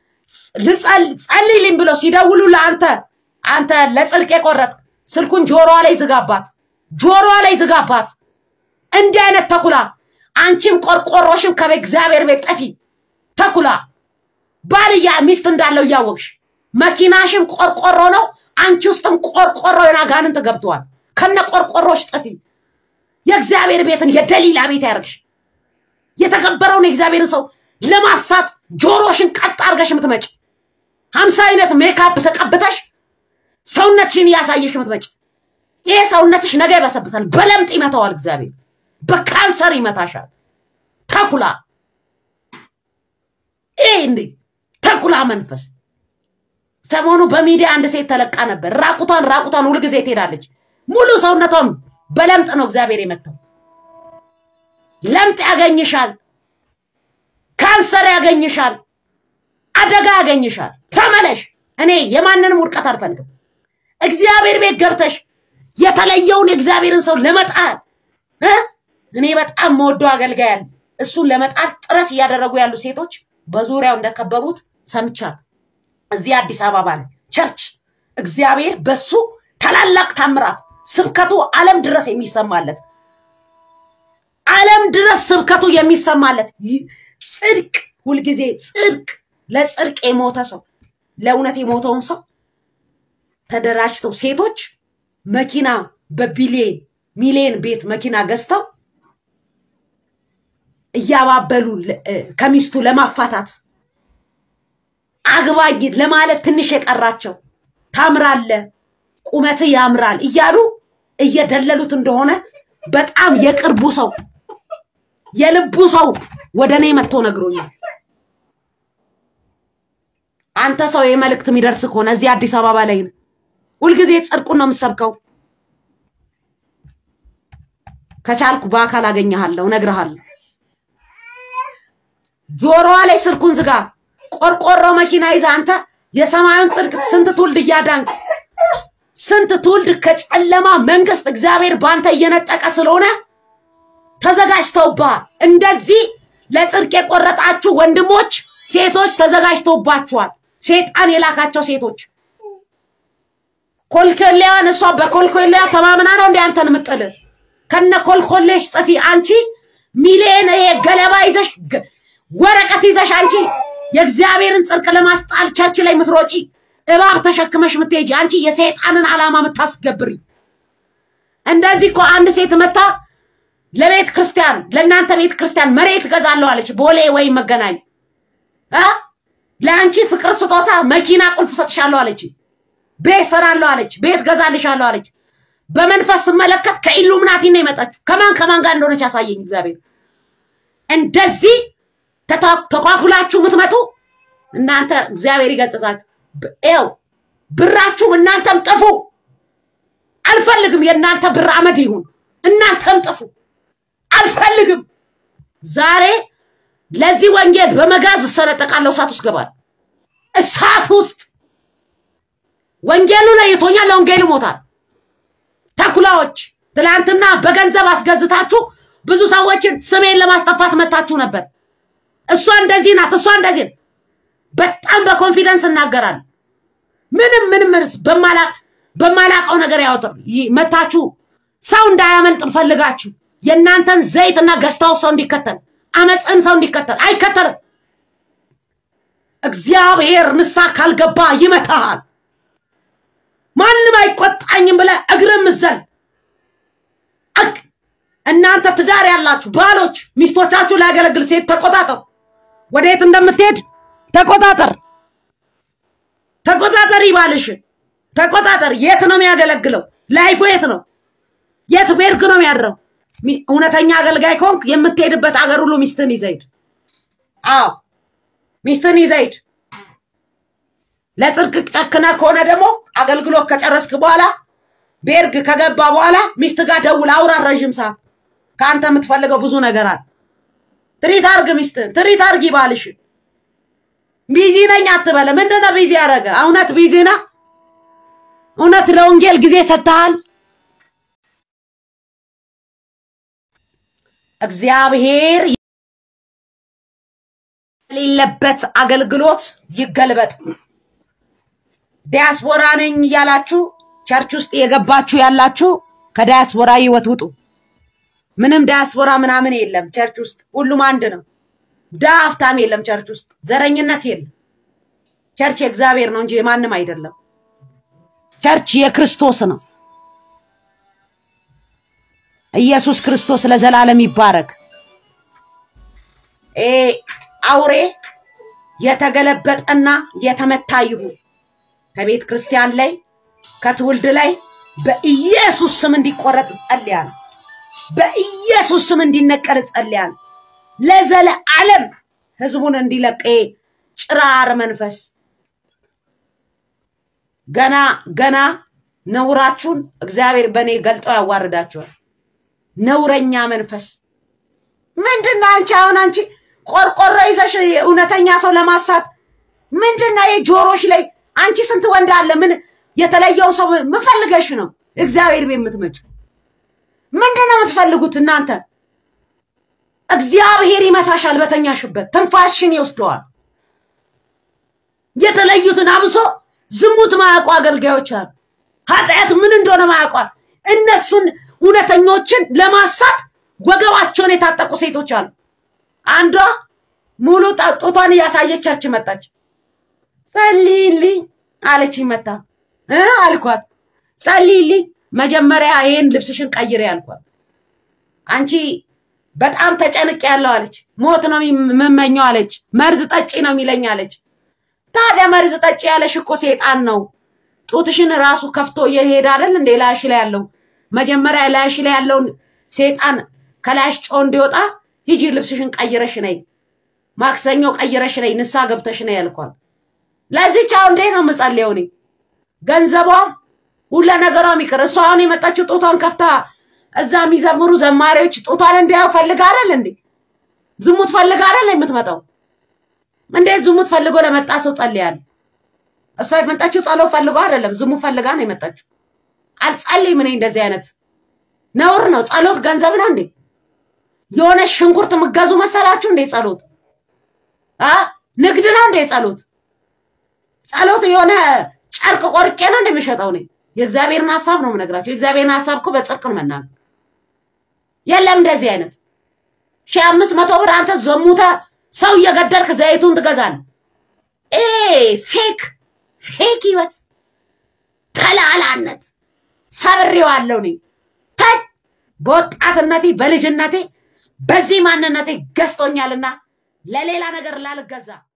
ጸልይልኝ ብለው ሲደውሉ ለአንተ አንተ ለጽድቅ የቆረጥ ስልኩን ጆሮዋ ላይ ዝጋባት፣ ጆሮዋ ላይ ዝጋባት። እንዲህ አይነት ተኩላ አንቺም ቆርቆሮሽም ከእግዚአብሔር ቤት ጠፊ ተኩላ ባልያ ሚስት እንዳለው እያወቅሽ መኪናሽም ቆርቆሮ ነው። አንቺ ውስጥም ቆርቆሮ አጋንንት ገብተዋል። ከነ ቆርቆሮሽ ጠፊ የእግዚአብሔር ቤትን የደሊላ ቤት ያደርግሽ የተከበረውን የእግዚአብሔርን ሰው ለማሳት ጆሮሽን ቀጥ አድርገሽ የምትመጭ ሀምሳ አይነት ሜካፕ ተቀብተሽ ሰውነትሽን እያሳየሽ የምትመጭ ይሄ ሰውነትሽ ነገ ይበሰብሳል። በለምጥ ይመታዋል እግዚአብሔር፣ በካንሰር ይመታሻል። ተኩላ ይሄ እንዴ ተኩላ መንፈስ። ሰሞኑ በሚዲያ አንድ ሴት ተለቃ ነበር። ራቁቷን ራቁቷን ሁልጊዜ ትሄዳለች። ሙሉ ሰውነቷን በለምጥ ነው እግዚአብሔር የመታው። ለምጥ ያገኝሻል፣ ካንሰር ያገኝሻል፣ አደጋ ያገኝሻል። ተመለሽ። እኔ የማንንም ውድቀት አልፈልግም። እግዚአብሔር ቤት ገብተሽ የተለየውን የእግዚአብሔርን ሰው ለመጣል እኔ በጣም መወደው አገልጋይ ያለ እሱን ለመጣል ጥረት እያደረጉ ያሉ ሴቶች በዙሪያው እንደከበቡት ሰምቻል። እዚህ አዲስ አበባ ላይ ቸርች እግዚአብሔር በሱ ታላላቅ ታምራት ስብከቱ ዓለም ድረስ የሚሰማለት ዓለም ድረስ ስብከቱ የሚሰማለት ጽድቅ፣ ሁልጊዜ ጽድቅ ለጽድቅ የሞተ ሰው ለእውነት የሞተውን ሰው ተደራጅተው ሴቶች መኪና በቢሊየን ሚሊየን ቤት መኪና ገዝተው እያባበሉ ከሚስቱ ለማፋታት አግባኝ ለማለት ትንሽ የቀራቸው ታምራለ፣ ቁመት ያምራል እያሉ እየደለሉት እንደሆነ በጣም የቅርቡ ሰው የልቡ ሰው ወደ እኔ መጥቶ ነግሮኛል። አንተ ሰው የመልእክት የሚደርስ ከሆነ እዚህ አዲስ አበባ ላይ ነው። ሁልጊዜ ጽድቁን ነው የምሰብከው። ከቻልኩ በአካል አገኘሃለሁ፣ እነግርሃለሁ። ጆሮዋ ላይ ስልኩን ዝጋ። ቆርቆሮ መኪና ይዛ አንተ የሰማዩን ጽድቅ ስንት ትውልድ እያዳንክ ስንት ትውልድ ከጨለማ መንግስት እግዚአብሔር ባንተ እየነጠቀ ስለሆነ ተዘጋጅተውብሃል። እንደዚህ ለጽድቅ የቆረጣችሁ ወንድሞች፣ ሴቶች ተዘጋጅተውባችኋል። ሴጣን የላካቸው ሴቶች ኮልኮሌዋን እሷ በኮልኮሌዋ ተማምና ነው እንደ አንተን ምጥል ከነ ኮልኮሌሽ ጥፊ አንቺ ሚሊየን ይሄ ገለባ ይዘሽ ወረቀት ይዘሽ አንቺ የእግዚአብሔርን ጽድቅ ለማስጣል ቸርች ላይ ምትሮጪ እባብ ተሸክመሽ ምትሄጂ አንቺ የሰይጣንን ዓላማ ምታስገብሪ። እንደዚህ እኮ አንድ ሴት መታ ለቤተ ክርስቲያን ለእናንተ ቤተ ክርስቲያን መሬት እገዛለሁ አለች፣ ቦሌ ወይም መገናኝ እ ለአንቺ ፍቅር ስጦታ መኪና ቁልፍ ሰጥሻለሁ አለች፣ ቤት ሰራለሁ አለች፣ ቤት ገዛልሻለሁ አለች። በመንፈስ ስመለከት ከኢሉምናቲ ነው የመጣችው። ከማን ከማን ጋር እንደሆነች ያሳየኝ እግዚአብሔር። እንደዚህ ተኳኩላችሁ የምትመጡ እናንተ እግዚአብሔር ይገጽጻችሁ። ይኸው ብራችሁም እናንተም ጥፉ። አልፈልግም የእናንተ ብር አመድ ይሁን፣ እናንተም ጥፉ። አልፈልግም። ዛሬ ለዚህ ወንጌል በመጋዝ እሰነጠቃለሁ፣ እሳት ውስጥ ገባል። እሳት ውስጥ ወንጌሉ ለይቶኛል፣ ለወንጌሉ ሞታል። ተኩላዎች ትላንትና በገንዘብ አስገዝታችሁ ብዙ ሰዎችን ስሜን ለማስጠፋት መታችሁ ነበር። እሷ እንደዚህ ናት፣ እሷ እንደዚህ ናት። በጣም በኮንፊደንስ እናገራለሁ። ምንም ምንም በማላቀው ነገር ያወጥ መታችሁ ሰው እንዳያመልጥ ፈልጋችሁ የእናንተን ዘይትና ገዝታው ሰው እንዲከተል አመፅን ሰው እንዲከተል አይከተልም። እግዚአብሔር ንሳ ካልገባ ይመታሃል። ማንም አይቆጣኝም ብለህ እግርም ዘል እናንተ ትዳር ያላችሁ ባሎች ሚስቶቻችሁ ላያገለግል ሴት ተቆጣጠሩ። ወደ የት እንደምትሄድ ተቆጣጠር፣ ተቆጣጠር። ይባልሽ ተቆጣጠር። የት ነው የሚያገለግለው? ላይፎ የት ነው? የት ቤርግ ነው የሚያድረው? ሚ- እውነተኛ አገልጋይ ከሆንክ የምትሄድበት አገር ሁሉ ሚስትን ይዘይድ። አዎ ሚስትን ይዘይድ። ለጽድቅ ጨክነ ከሆነ ደግሞ አገልግሎት ከጨረስክ በኋላ ቤርግ ከገባ በኋላ ሚስት ጋር ደውል፣ አውራ ረዥም ሰዓት። ከአንተ የምትፈልገው ብዙ ነገር አለ። ትሪት አርግ ሚስትን፣ ትሪት አርግ ይባልሽ። ቢዚ ነኝ አትበለ። ምንድነው ቢዚ ያደረገ? እውነት ቢዚ ና? እውነት ለወንጌል ጊዜ ሰጥተሃል? እግዚአብሔር የሌለበት አገልግሎት ይገልበጥ። ዲያስፖራ ነኝ እያላችሁ ቸርች ውስጥ የገባችሁ ያላችሁ ከዲያስፖራ ህይወት ውጡ። ምንም ዲያስፖራ ምናምን የለም ቸርች ውስጥ፣ ሁሉም አንድ ነው። ድሀ ሀብታም የለም ቸርች ውስጥ፣ ዘረኝነት የለም። ቸርች የእግዚአብሔር ነው እንጂ የማንም አይደለም። ቸርች የክርስቶስ ነው። ኢየሱስ ክርስቶስ ለዘላለም ይባረክ። ኤ አውሬ የተገለበጠና የተመታ ይሁን ከቤተ ክርስቲያን ላይ ከትውልድ ላይ በኢየሱስ ስም እንዲቆረጥ ጸልያለሁ። በኢየሱስ ስም እንዲነቀል ጸልያለሁ። ለዘለዓለም ህዝቡን እንዲለቅ ይሄ ጭራር መንፈስ ገና ገና ነውራችሁን እግዚአብሔር በእኔ ገልጦ ያዋርዳችኋል። ነውረኛ መንፈስ ምንድን ነው? አንቺ አሁን አንቺ ቆርቆሮ ይዘሽ እውነተኛ ሰው ለማሳት ምንድን ነው የጆሮሽ ላይ አንቺ ስንት ወንድ አለ? ምን የተለየው ሰው ምን ፈልገሽ ነው እግዚአብሔር ቤት የምትመጪው? ምንድን ነው የምትፈልጉት እናንተ? እግዚአብሔር ይመታሻል በተኛሽበት፣ ትንፋሽን ይወስደዋል። የተለዩትን አብሶ ዝሙት ማያውቁ አገልጋዮች አሉ። ኃጢአት ምን እንደሆነ ማያውቋል። እነሱን እውነተኞችን ለማሳት ወገባቸውን የታጠቁ ሴቶች አሉ። አንዷ ሙሉ ጣ- ጡቷን እያሳየች ቸርች መጣች። ጸልይልኝ አለችኝ። መታ እ አልኳት ጸልይልኝ፣ መጀመሪያ ይሄን ልብስሽን ቀይሬ አልኳት። አንቺ በጣም ተጨንቅ ያለው አለች። ሞት ነው የምመኘው አለች። መርዝ ጠጪ ነው የሚለኝ አለች። ታዲያ መርዝ ጠጪ ያለሽ እኮ ሴጣን ነው። ጡትሽን ራሱ ከፍቶ እየሄደ አይደል እንዴ ላይሽ ላይ ያለው መጀመሪያ ላይሽ ላይ ያለውን ሴጣን ከላይሽ ጮ እንዲወጣ ሂጂ ልብስሽን ቀይረሽ ነይ፣ ማክሰኞ ቀይረሽ ነይ፣ ንሳ ገብተሽ ነይ ያልኳት። ለዚች አሁን እንዴት ነው የምጸልየው እኔ? ገንዘቧም ሁለ ነገሯም ይቅር። እሷ አሁን የመጣችው ጡቷን ከፍታ እዛ የሚዘምሩ ዘማሪዎች ጡቷን እንዲያው ፈልጋ አይደል እንዴ? ዝሙት ፈልጋ አይደል የምትመጣው? እንዴት ዝሙት ፈልጎ ለመጣ ሰው ጸልያለሁ። እሷ የመጣችው ጸሎት ፈልጎ አይደለም፣ ዝሙት ፈልጋ ነው የመጣችው። አልጸልይም እኔ እንደዚህ አይነት ነውር ነው። ጸሎት ገንዘብ ነው እንዴ? የሆነ ሽንኩርት ምገዙ መሰላችሁ እንዴ? ጸሎት አ ንግድ ነው እንዴ? ጸሎት ጸሎት የሆነ ጨርቅ ቆርጬ ነው እንደሚሸጠው እኔ የእግዚአብሔርን ሀሳብ ነው የምነግራቸው። የእግዚአብሔርን ሀሳብ እኮ በጽድቅ ነው መናገር። የለም እንደዚህ አይነት ሺህ አምስት መቶ ብር አንተ ዘሙተ ሰው እየገደልክ ዘይቱን ትገዛለህ። ኤ ፌክ ፌክ ህይወት ተላላነት ሰብሬዋለሁ እኔ ተይ በወጣትነቴ በልጅነቴ በዚህ ማንነቴ ገዝቶኛልና ለሌላ ነገር ላልገዛ